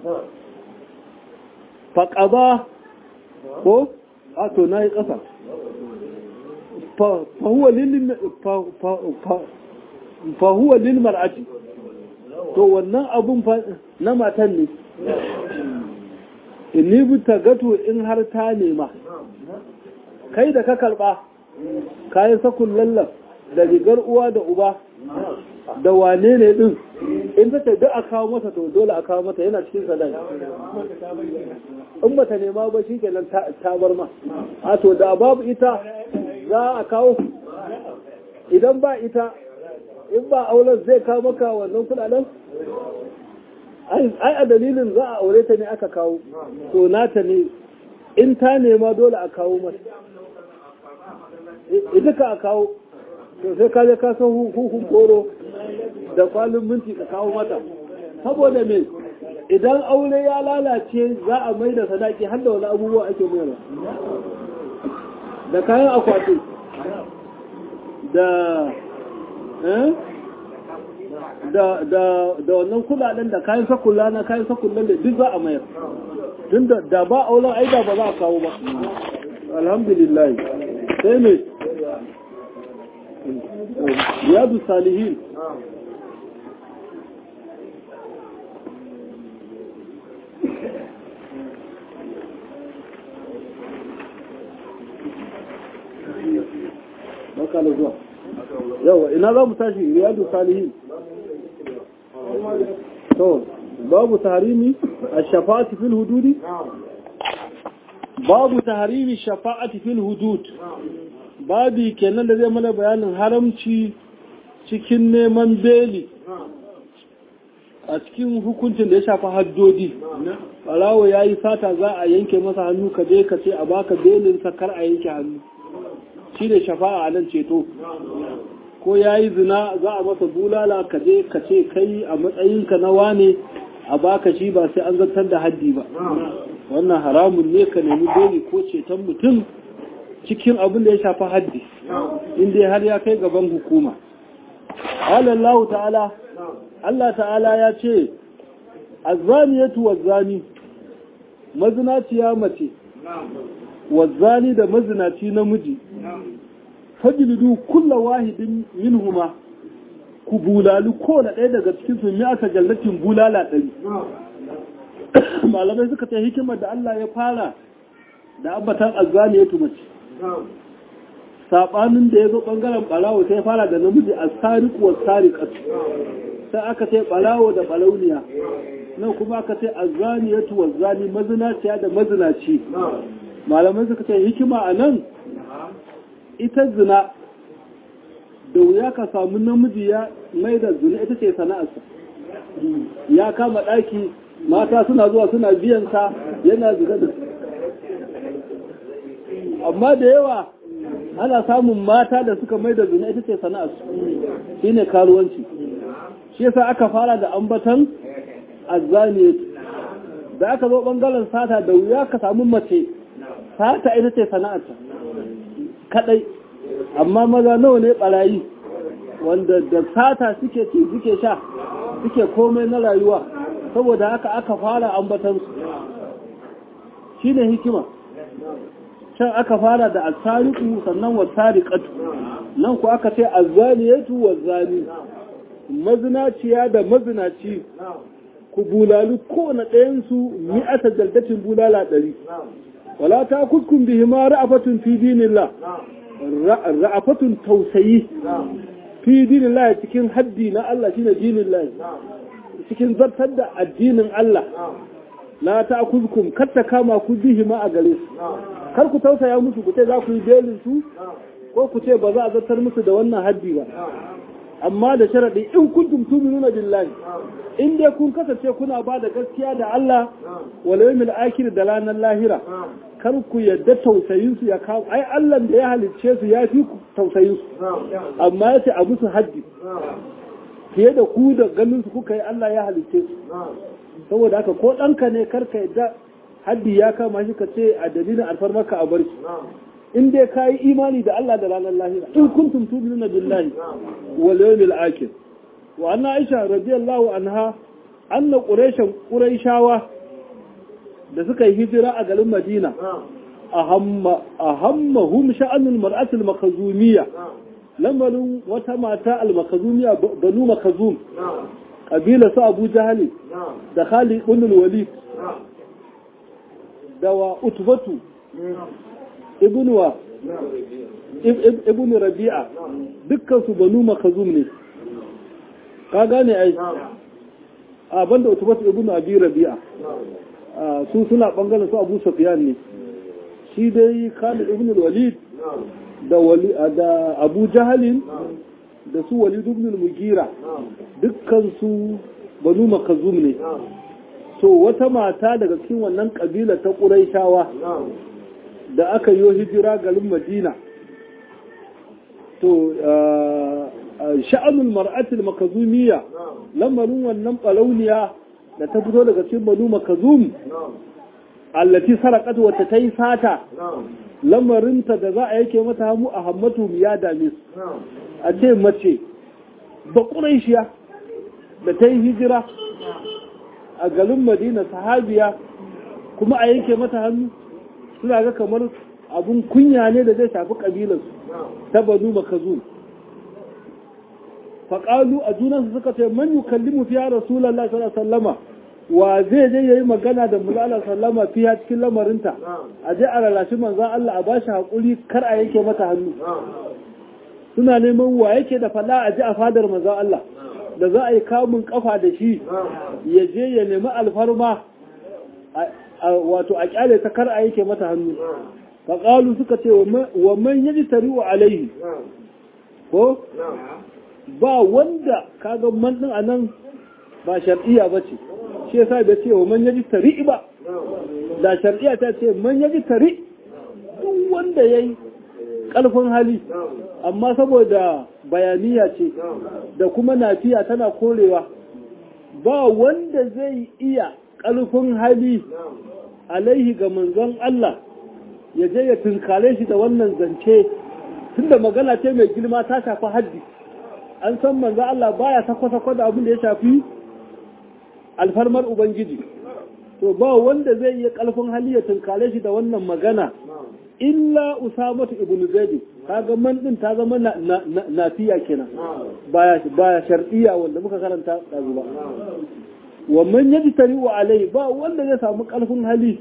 faƙaba ko a to na yi ƙasa fahuwa lil mar'ati to wannan abun na matan ne inni bi gato in har ta nema kai da ka karba kayan sakun lallan da rigar uwa da uba da wane ne din in ta ce duk a kawo mata to dole a kawo mata yana cikin sadaki in bata nema ba shi kenan ta bar ma a to da babu ita za a kawo idan ba ita in ba auren zai kawo maka wannan kudaden ai a dalilin za a aure ta ne aka kawo to nata ne in ta nema dole a kawo mata ita ka a kawo to sai ka je ka san hukun koro da kwalin minti ka kawo mata saboda me idan aure ya lalace za a mai da sadaki har da wani abubuwa ake mayarwa da kayan akwati da da da da wannan kudaden da kayan sakulla na kayan sakullan da duk za a mayar tun da ba auren aida ba za a kawo ba alhamdulillah sai ne riyadu salihin baka da zuwa yawa ina za mu tashi riyadu salihin to babu tahrimi ash-shafa'ati fil hududi babu tahrimi ash-shafa'ati fil hudud babi kenan da zai mana bayanin haramci cikin neman beli a cikin hukuncin da ya shafi haddodi ɓarawo ya yi sata za a yanke masa hannu ka je ka ce a baka belin kar a yanke hannu shi ne shafa'a a nan ceto ko ya yi zina za a masa bulala ka je ka ce kai a matsayinka na wane a baka shi ba sai an zartar da haddi ba wannan haramun ne ka nemi beli ko ceton mutum cikin abin da ya shafi haddi inda har ya kai gaban hukuma Allah ta'ala Allah ta'ala ya ce azzaniyatu wazzani mazinaciya mace wazzani da mazinaci namiji fajlidu kulla wahidin minhuma ku bulalu ko da ɗaya daga cikin su mi aka jallatin bulala ɗari malamai suka ce hikimar da Allah ya fara da abbatan azzaniyatu mace sabanin da ya zo bangaren balawo sai fara da namiji a sariku wa sarikatu sai aka ce balawo da balauniya nan kuma aka ce azzaniyatu wa zani mazinaciya da mazinaci malamai suka ce hikima a nan ita zina da wuya ka samu namiji ya mai da zina ita ce sana'arsa ya kama ɗaki mata suna zuwa suna biyansa yana zina da amma da yawa ana samun mata da suka mai da zina ita ce sana'arsu shi ne karuwanci shi yasa aka fara da ambatan azzaniyat da aka zo bangaren sata da wuya ka samu mace sata ita ce sana'arta kadai amma maza nawa ne barayi wanda da sata suke ci suke sha suke komai na rayuwa saboda haka aka fara ambatan su shine hikima can aka fara da asariku sannan wasariqatu nan ku aka ce azzaniyatu wazani mazinaciya da mazinaci ku bulalu kowane ɗayan su mi'ata jaldatin bulala ɗari wala ta kuskun bihi ma ra'afatun fi dinillah ra'afatun tausayi fi dinillah cikin haddi na Allah shine dinillah cikin zartar da addinin Allah la ta kuzkum kar ta kama ku bihi ma a gare su kar ku tausaya musu ku ce za ku yi belin su ko ku ce ba za a zartar musu da wannan haddi ba amma da sharadi in kuntum tu'minuna billahi in dai kun kasance kuna ba da gaskiya da Allah wal yawmil akhir da ranar lahira kar ku yadda tausayin su ya kawo ai Allah da ya halicce su ya fi ku tausayin su amma yace a musu haddi fiye da ku da ganin su kuka yi Allah ya halicce su saboda haka ko ɗanka ne karka yadda haddi ya kama shi ka ce a dalilin alfarmarka a bar shi in dai ka yi imani da Allah da ranar lahira in kuntum tu'minuna billahi wal yawmil akhir wa anna aisha radiyallahu anha anna quraishan quraishawa da suka yi hijira a garin madina ahamma ahammahum sha'anul mar'ati al-makhzumiyya lamarin wata mata al-makhzumiyya banu makhzum kabila su abu jahali da khalid ibn walid da wa utbatu ibn wa ibn rabi'a dukkan su banu makazum ne ka gane ai a banda utbatu ibn abi rabi'a su suna bangaren su abu sufyan ne shi dai khalid ibn walid da wali da abu jahalin da su walid ibn mugira dukkan su banu makazum ne to wata mata daga cikin wannan kabila ta ƙuraishawa da aka yi hijira garin madina to sha'anul mar'atul makazumiyya lamarin wannan ɓalauniya da ta fito daga cikin banu makazum allati sarakat wata ta yi sata lamarinta da za a yake mata hamu a hammatu ya dame su a ce mace ba ƙuraishiya da ta yi hijira a garin madina sahabiya kuma a yanke mata hannu suna ga kamar abun kunya ne da zai shafi ƙabilarsu ta banu makazum faƙalu a junansu suka ce man yi kallimu fiya rasulallah sallama wa zai je ya yi magana da mulala sallama fiya cikin lamarinta a je a lalashi manzan Allah a ba shi haƙuri kar a yanke mata hannu suna neman wa yake da faɗa a ji a fadar manzan Allah da za a yi kamun kafa da shi ya je ya nemi alfarma wato a kyale ta kar a yake mata hannu faƙalu suka ce wa man yaji tariwa alaihi ko ba wanda kaga man din anan ba shar'iyya ba ce shi yasa bai ce wa man yaji tari ba da shar'iyya ta ce man yaji tari duk wanda yayi ƙarfin hali amma saboda bayaniya ce da kuma nafiya tana korewa ba wanda zai iya ƙarfin hali alaihi ga manzon Allah ya je ya tunkare shi da wannan zance tunda magana ce mai girma ta shafi haddi an san manzon Allah baya sako-sako da abin da ya shafi alfarmar ubangiji to ba wanda zai iya ƙarfin hali ya tunkare shi da wannan magana illa usamatu ibnu zaid kaga man din ta zama nafiya kenan baya baya shar'iyya wanda muka karanta dazu ba wa man yajtari wa alai ba wanda zai samu kalfin hali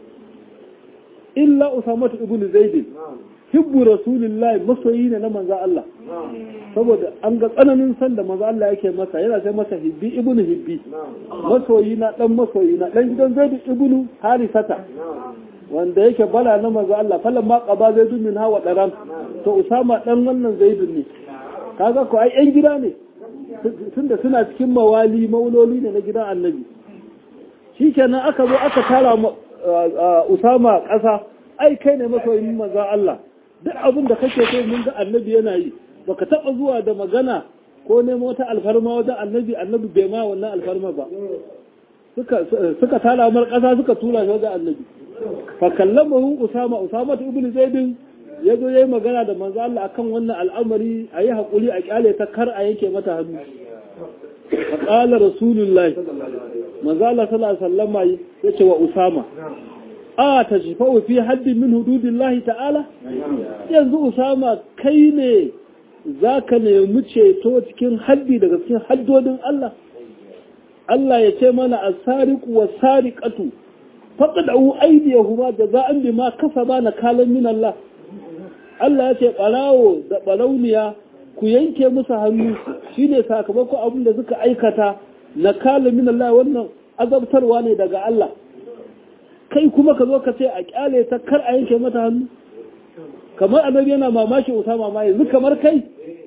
illa usamatu ibnu zaid hibbu rasulillahi masoyi ne na manzo Allah saboda an ga tsananin san da manzo Allah yake masa yana sai masa hibbi ibnu hibbi masoyi na dan masoyi na dan gidan zaid ibnu harisata wanda yake bala na manzo Allah falan ma qaba zaidu min hawa daran to usama dan wannan zaidun ne kaga ko ai yan gida ne tunda suna cikin mawali mauloli ne na gidan annabi shikenan aka zo aka tara usama kasa ai kai ne masoyin manzo Allah duk abin da kake so mun ga annabi yana yi baka taba zuwa da magana ko nemo wata alfarma wajen annabi annabi bai ma wannan alfarma ba suka suka tara mar kasa suka tura shi wajen annabi fakallamahu usama usama ibn zaid ya zo yayi magana da manzo Allah akan wannan al'amari ayi hakuri a kyale ta kar a yanke mata hannu fa qala rasulullahi manzo Allah sallallahu alaihi wasallam yace wa usama a tajfa'u fi haddin min hududillahi ta'ala yanzu usama kai ne zaka nemi ceto cikin haddi daga cikin haddodin Allah Allah ya ce mana as-sariqu was-sariqatu faƙaɗa'u aidiyahuma da za an bi ma kasa ba na kalan min Allah. Allah ya ce ɓarawo da ɓarauniya ku yanke musu hannu shi ne sakamakon abin da suka aikata na kalan min Allah wannan azabtarwa ne daga Allah. Kai kuma ka zo ka ce a ƙyale ta kar a yanke mata hannu. Kamar annabi yana mamaki Usama ma yanzu kamar kai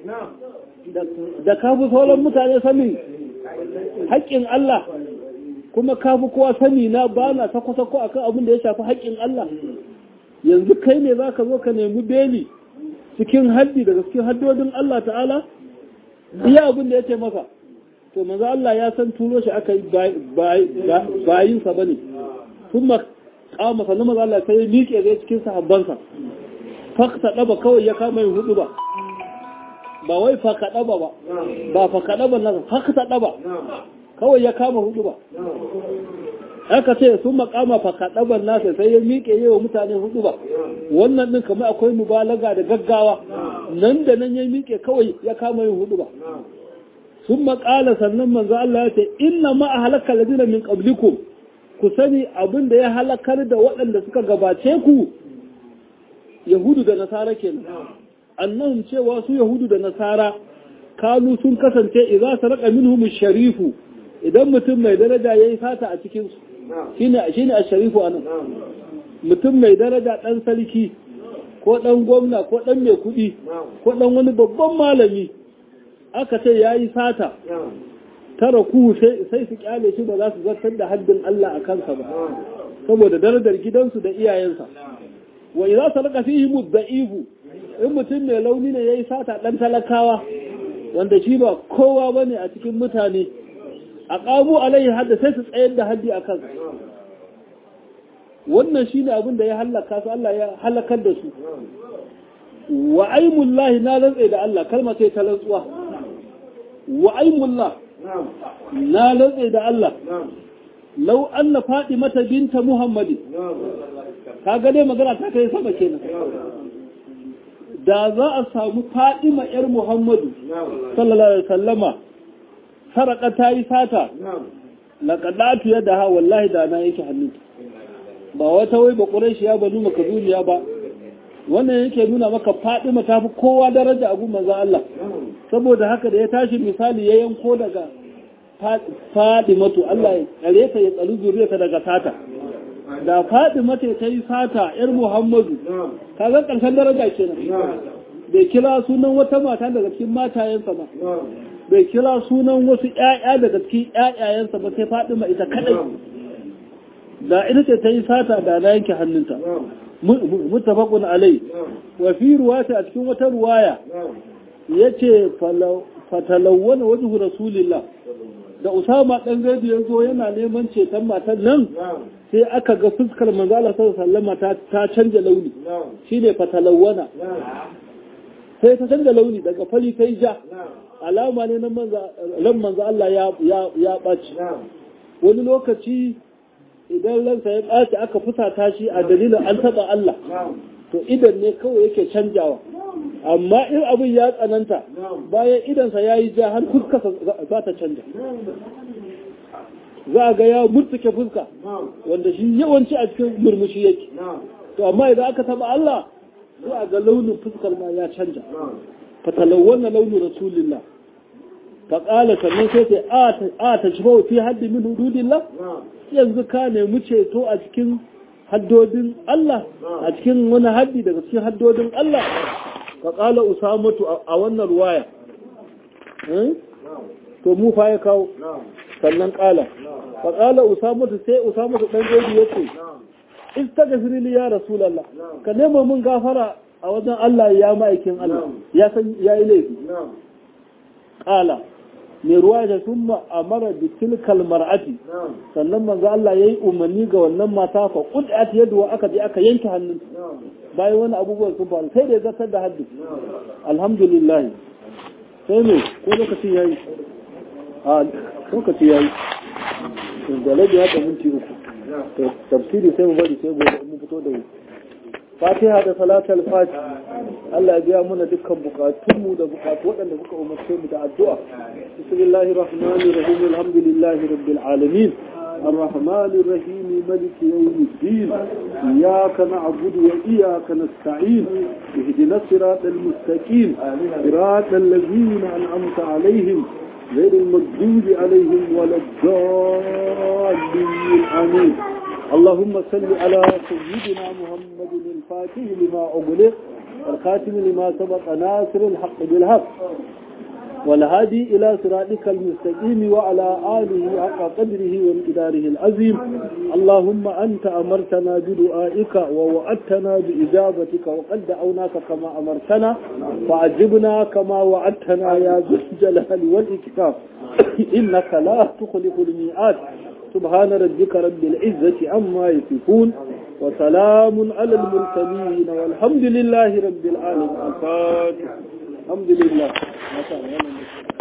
da ka fi sauran mutane sanin haƙƙin Allah kuma ka fi kowa sani na ba na sako-sako a kan abin da ya shafi haƙƙin Allah yanzu kai ne za ka zo ka nemi beli cikin haddi daga cikin haddodin Allah ta'ala iya abin da ya ce maka to maza Allah ya san turo shi aka yi bayinsa ba ne sun ma kama sannan maza Allah sai ya miƙe zai cikin sahabbansa fakta ɗaba kawai ya kama yin hudu ba ba wai faka ɗaba ba ba faka ɗaba nasa fakta ɗaba kawai ya kama hudu ba aka ce sun makama fakaɗaban nasa sai ya miƙe yi wa mutane hudu ba wannan ɗin kamar akwai mubalaga da gaggawa nan da nan ya miƙe kawai ya kama yin hudu ba sun maƙala sannan manzo Allah ya ce inna ma a halakka ladina min qablikum ku sani abin da ya halakar da waɗanda suka gabace ku yahudu da nasara kenan annahum cewa su yahudu da nasara kanu sun kasance idza sarqa minhum sharifu idan mutum mai daraja ya yi fata a cikinsu shi ne a sharifu a nan mutum mai daraja ɗan sarki ko ɗan gwamna ko ɗan mai kuɗi ko ɗan wani babban malami aka ce ya yi fata tara ku sai su kyale shi ba za su zartar da haddin Allah a kansa ba saboda darajar gidansu da iyayensa wa idza sarqa fihi mudda'ifu in mutum mai launi ne yayi sata ɗan talakawa wanda shi ba kowa bane a cikin mutane a ƙamu alaihi hadda sai su tsayar da haddi a kan wannan shi ne abin da ya hallaka su Allah ya halakar da su wa aimullahi na rantse da Allah kalma sai ta rantsuwa wa aimullah na rantse da Allah lau anna mata binta muhammadin ka ga dai magana ta kai sama kenan da za a samu fadima yar muhammadu sallallahu alaihi wasallama saraka ta yi sata laƙaɗatu yadda ha wallahi da na yake hannunta ba wata wai ba ƙuraishiya ba nuna kazuriya ba wannan yake nuna maka fadima ta fi kowa daraja a gumman za Allah saboda haka da ya tashi misali ya yanko daga fadimatu Allah ya tsare ta ya tsari zuriyarta daga sata da faɗi mata ta yi sata ‘yar Muhammadu, ka ga ƙarshen daraja kenan. Bai kira sunan wata mata daga cikin matayensa ba, bai kira sunan wasu ‘ya'ya daga cikin ‘ya'yayensa ba sai faɗi ma ita kaɗai. Da ita ce ta yi sata da na yanke hannunta. Mutafakun alai, wa fi ruwata a cikin wata ruwaya, ya ce fatalawwana wajen Rasulillah. da Usama ɗan Zaidu ya zo yana neman ceton matan nan sai aka ga fuskar manzo Allah sallallahu ta ta canja launi shine fatalawwana sai ta canja launi daga fari sai ja alama ne na manzo ran manzo Allah ya ya ya baci wani lokaci idan ransa ya ɓaci aka fusata shi a dalilin an taɓa Allah to idan ne kawai yake canjawa amma in abin ya tsananta bayan idansa ya yi ja har fuskarsa za ta canja za a ga ya murtuke fuska wanda shi yawanci a cikin murmushi yake to amma idan aka taba Allah za a ga launin fuskar ma ya canja fatalawwana launin rasulillah faƙala sannan sai sai a ta shi fi haddi min hududillah yanzu ka nemi ceto a cikin haddodin Allah a cikin wani haddi daga cikin haddodin Allah ka ƙala usamatu a wannan ruwaya to mu fa ya kawo sannan ƙala ka ƙala usamatu sai usamatu ɗan gaibi ya ce istagfir li ya rasulullah ka nema mun gafara a wajen Allah ya ma'aikin Allah ya san yayi laifi ƙala mai ruwa da sun ma'amara da tilkal mar'ati sannan manzo Allah ya yi umarni ga wannan mata fa qud'at yadu aka je aka yanke hannun bayan wani abubuwan sun faru sai da ya zartar da haddi alhamdulillah sai ne ko lokaci yayi a lokaci yayi da rabi haka minti uku tafsiri sai mu bari sai gobe mu fito da fatiha da salatul fati Allah ya biya mana dukkan bukatunmu da bukatu waɗanda kuka umarce mu da addu'a bismillahir rahmanir rahim alhamdulillahi rabbil alamin الرحمن الرحيم ملك يوم الدين إياك نعبد وإياك نستعين اهدنا الصراط المستقيم صراط الذين أنعمت عليهم غير المغضوب عليهم ولا الضالين آمين اللهم صل على سيدنا محمد الفاتح لما أغلق والخاتم لما سبق ناصر الحق بالحق والهادي إلى صراطك المستقيم وعلى آله حق قدره وامتداره العظيم اللهم أنت أمرتنا بدعائك ووعدتنا بإجابتك وقد دعوناك كما أمرتنا فعجبنا كما وعدتنا يا ذو الجلال والإكرام إنك لا تخلف الميعاد سبحان ربك رب العزة عما يصفون وسلام على المرسلين والحمد لله رب العالمين الفاتح الحمد لله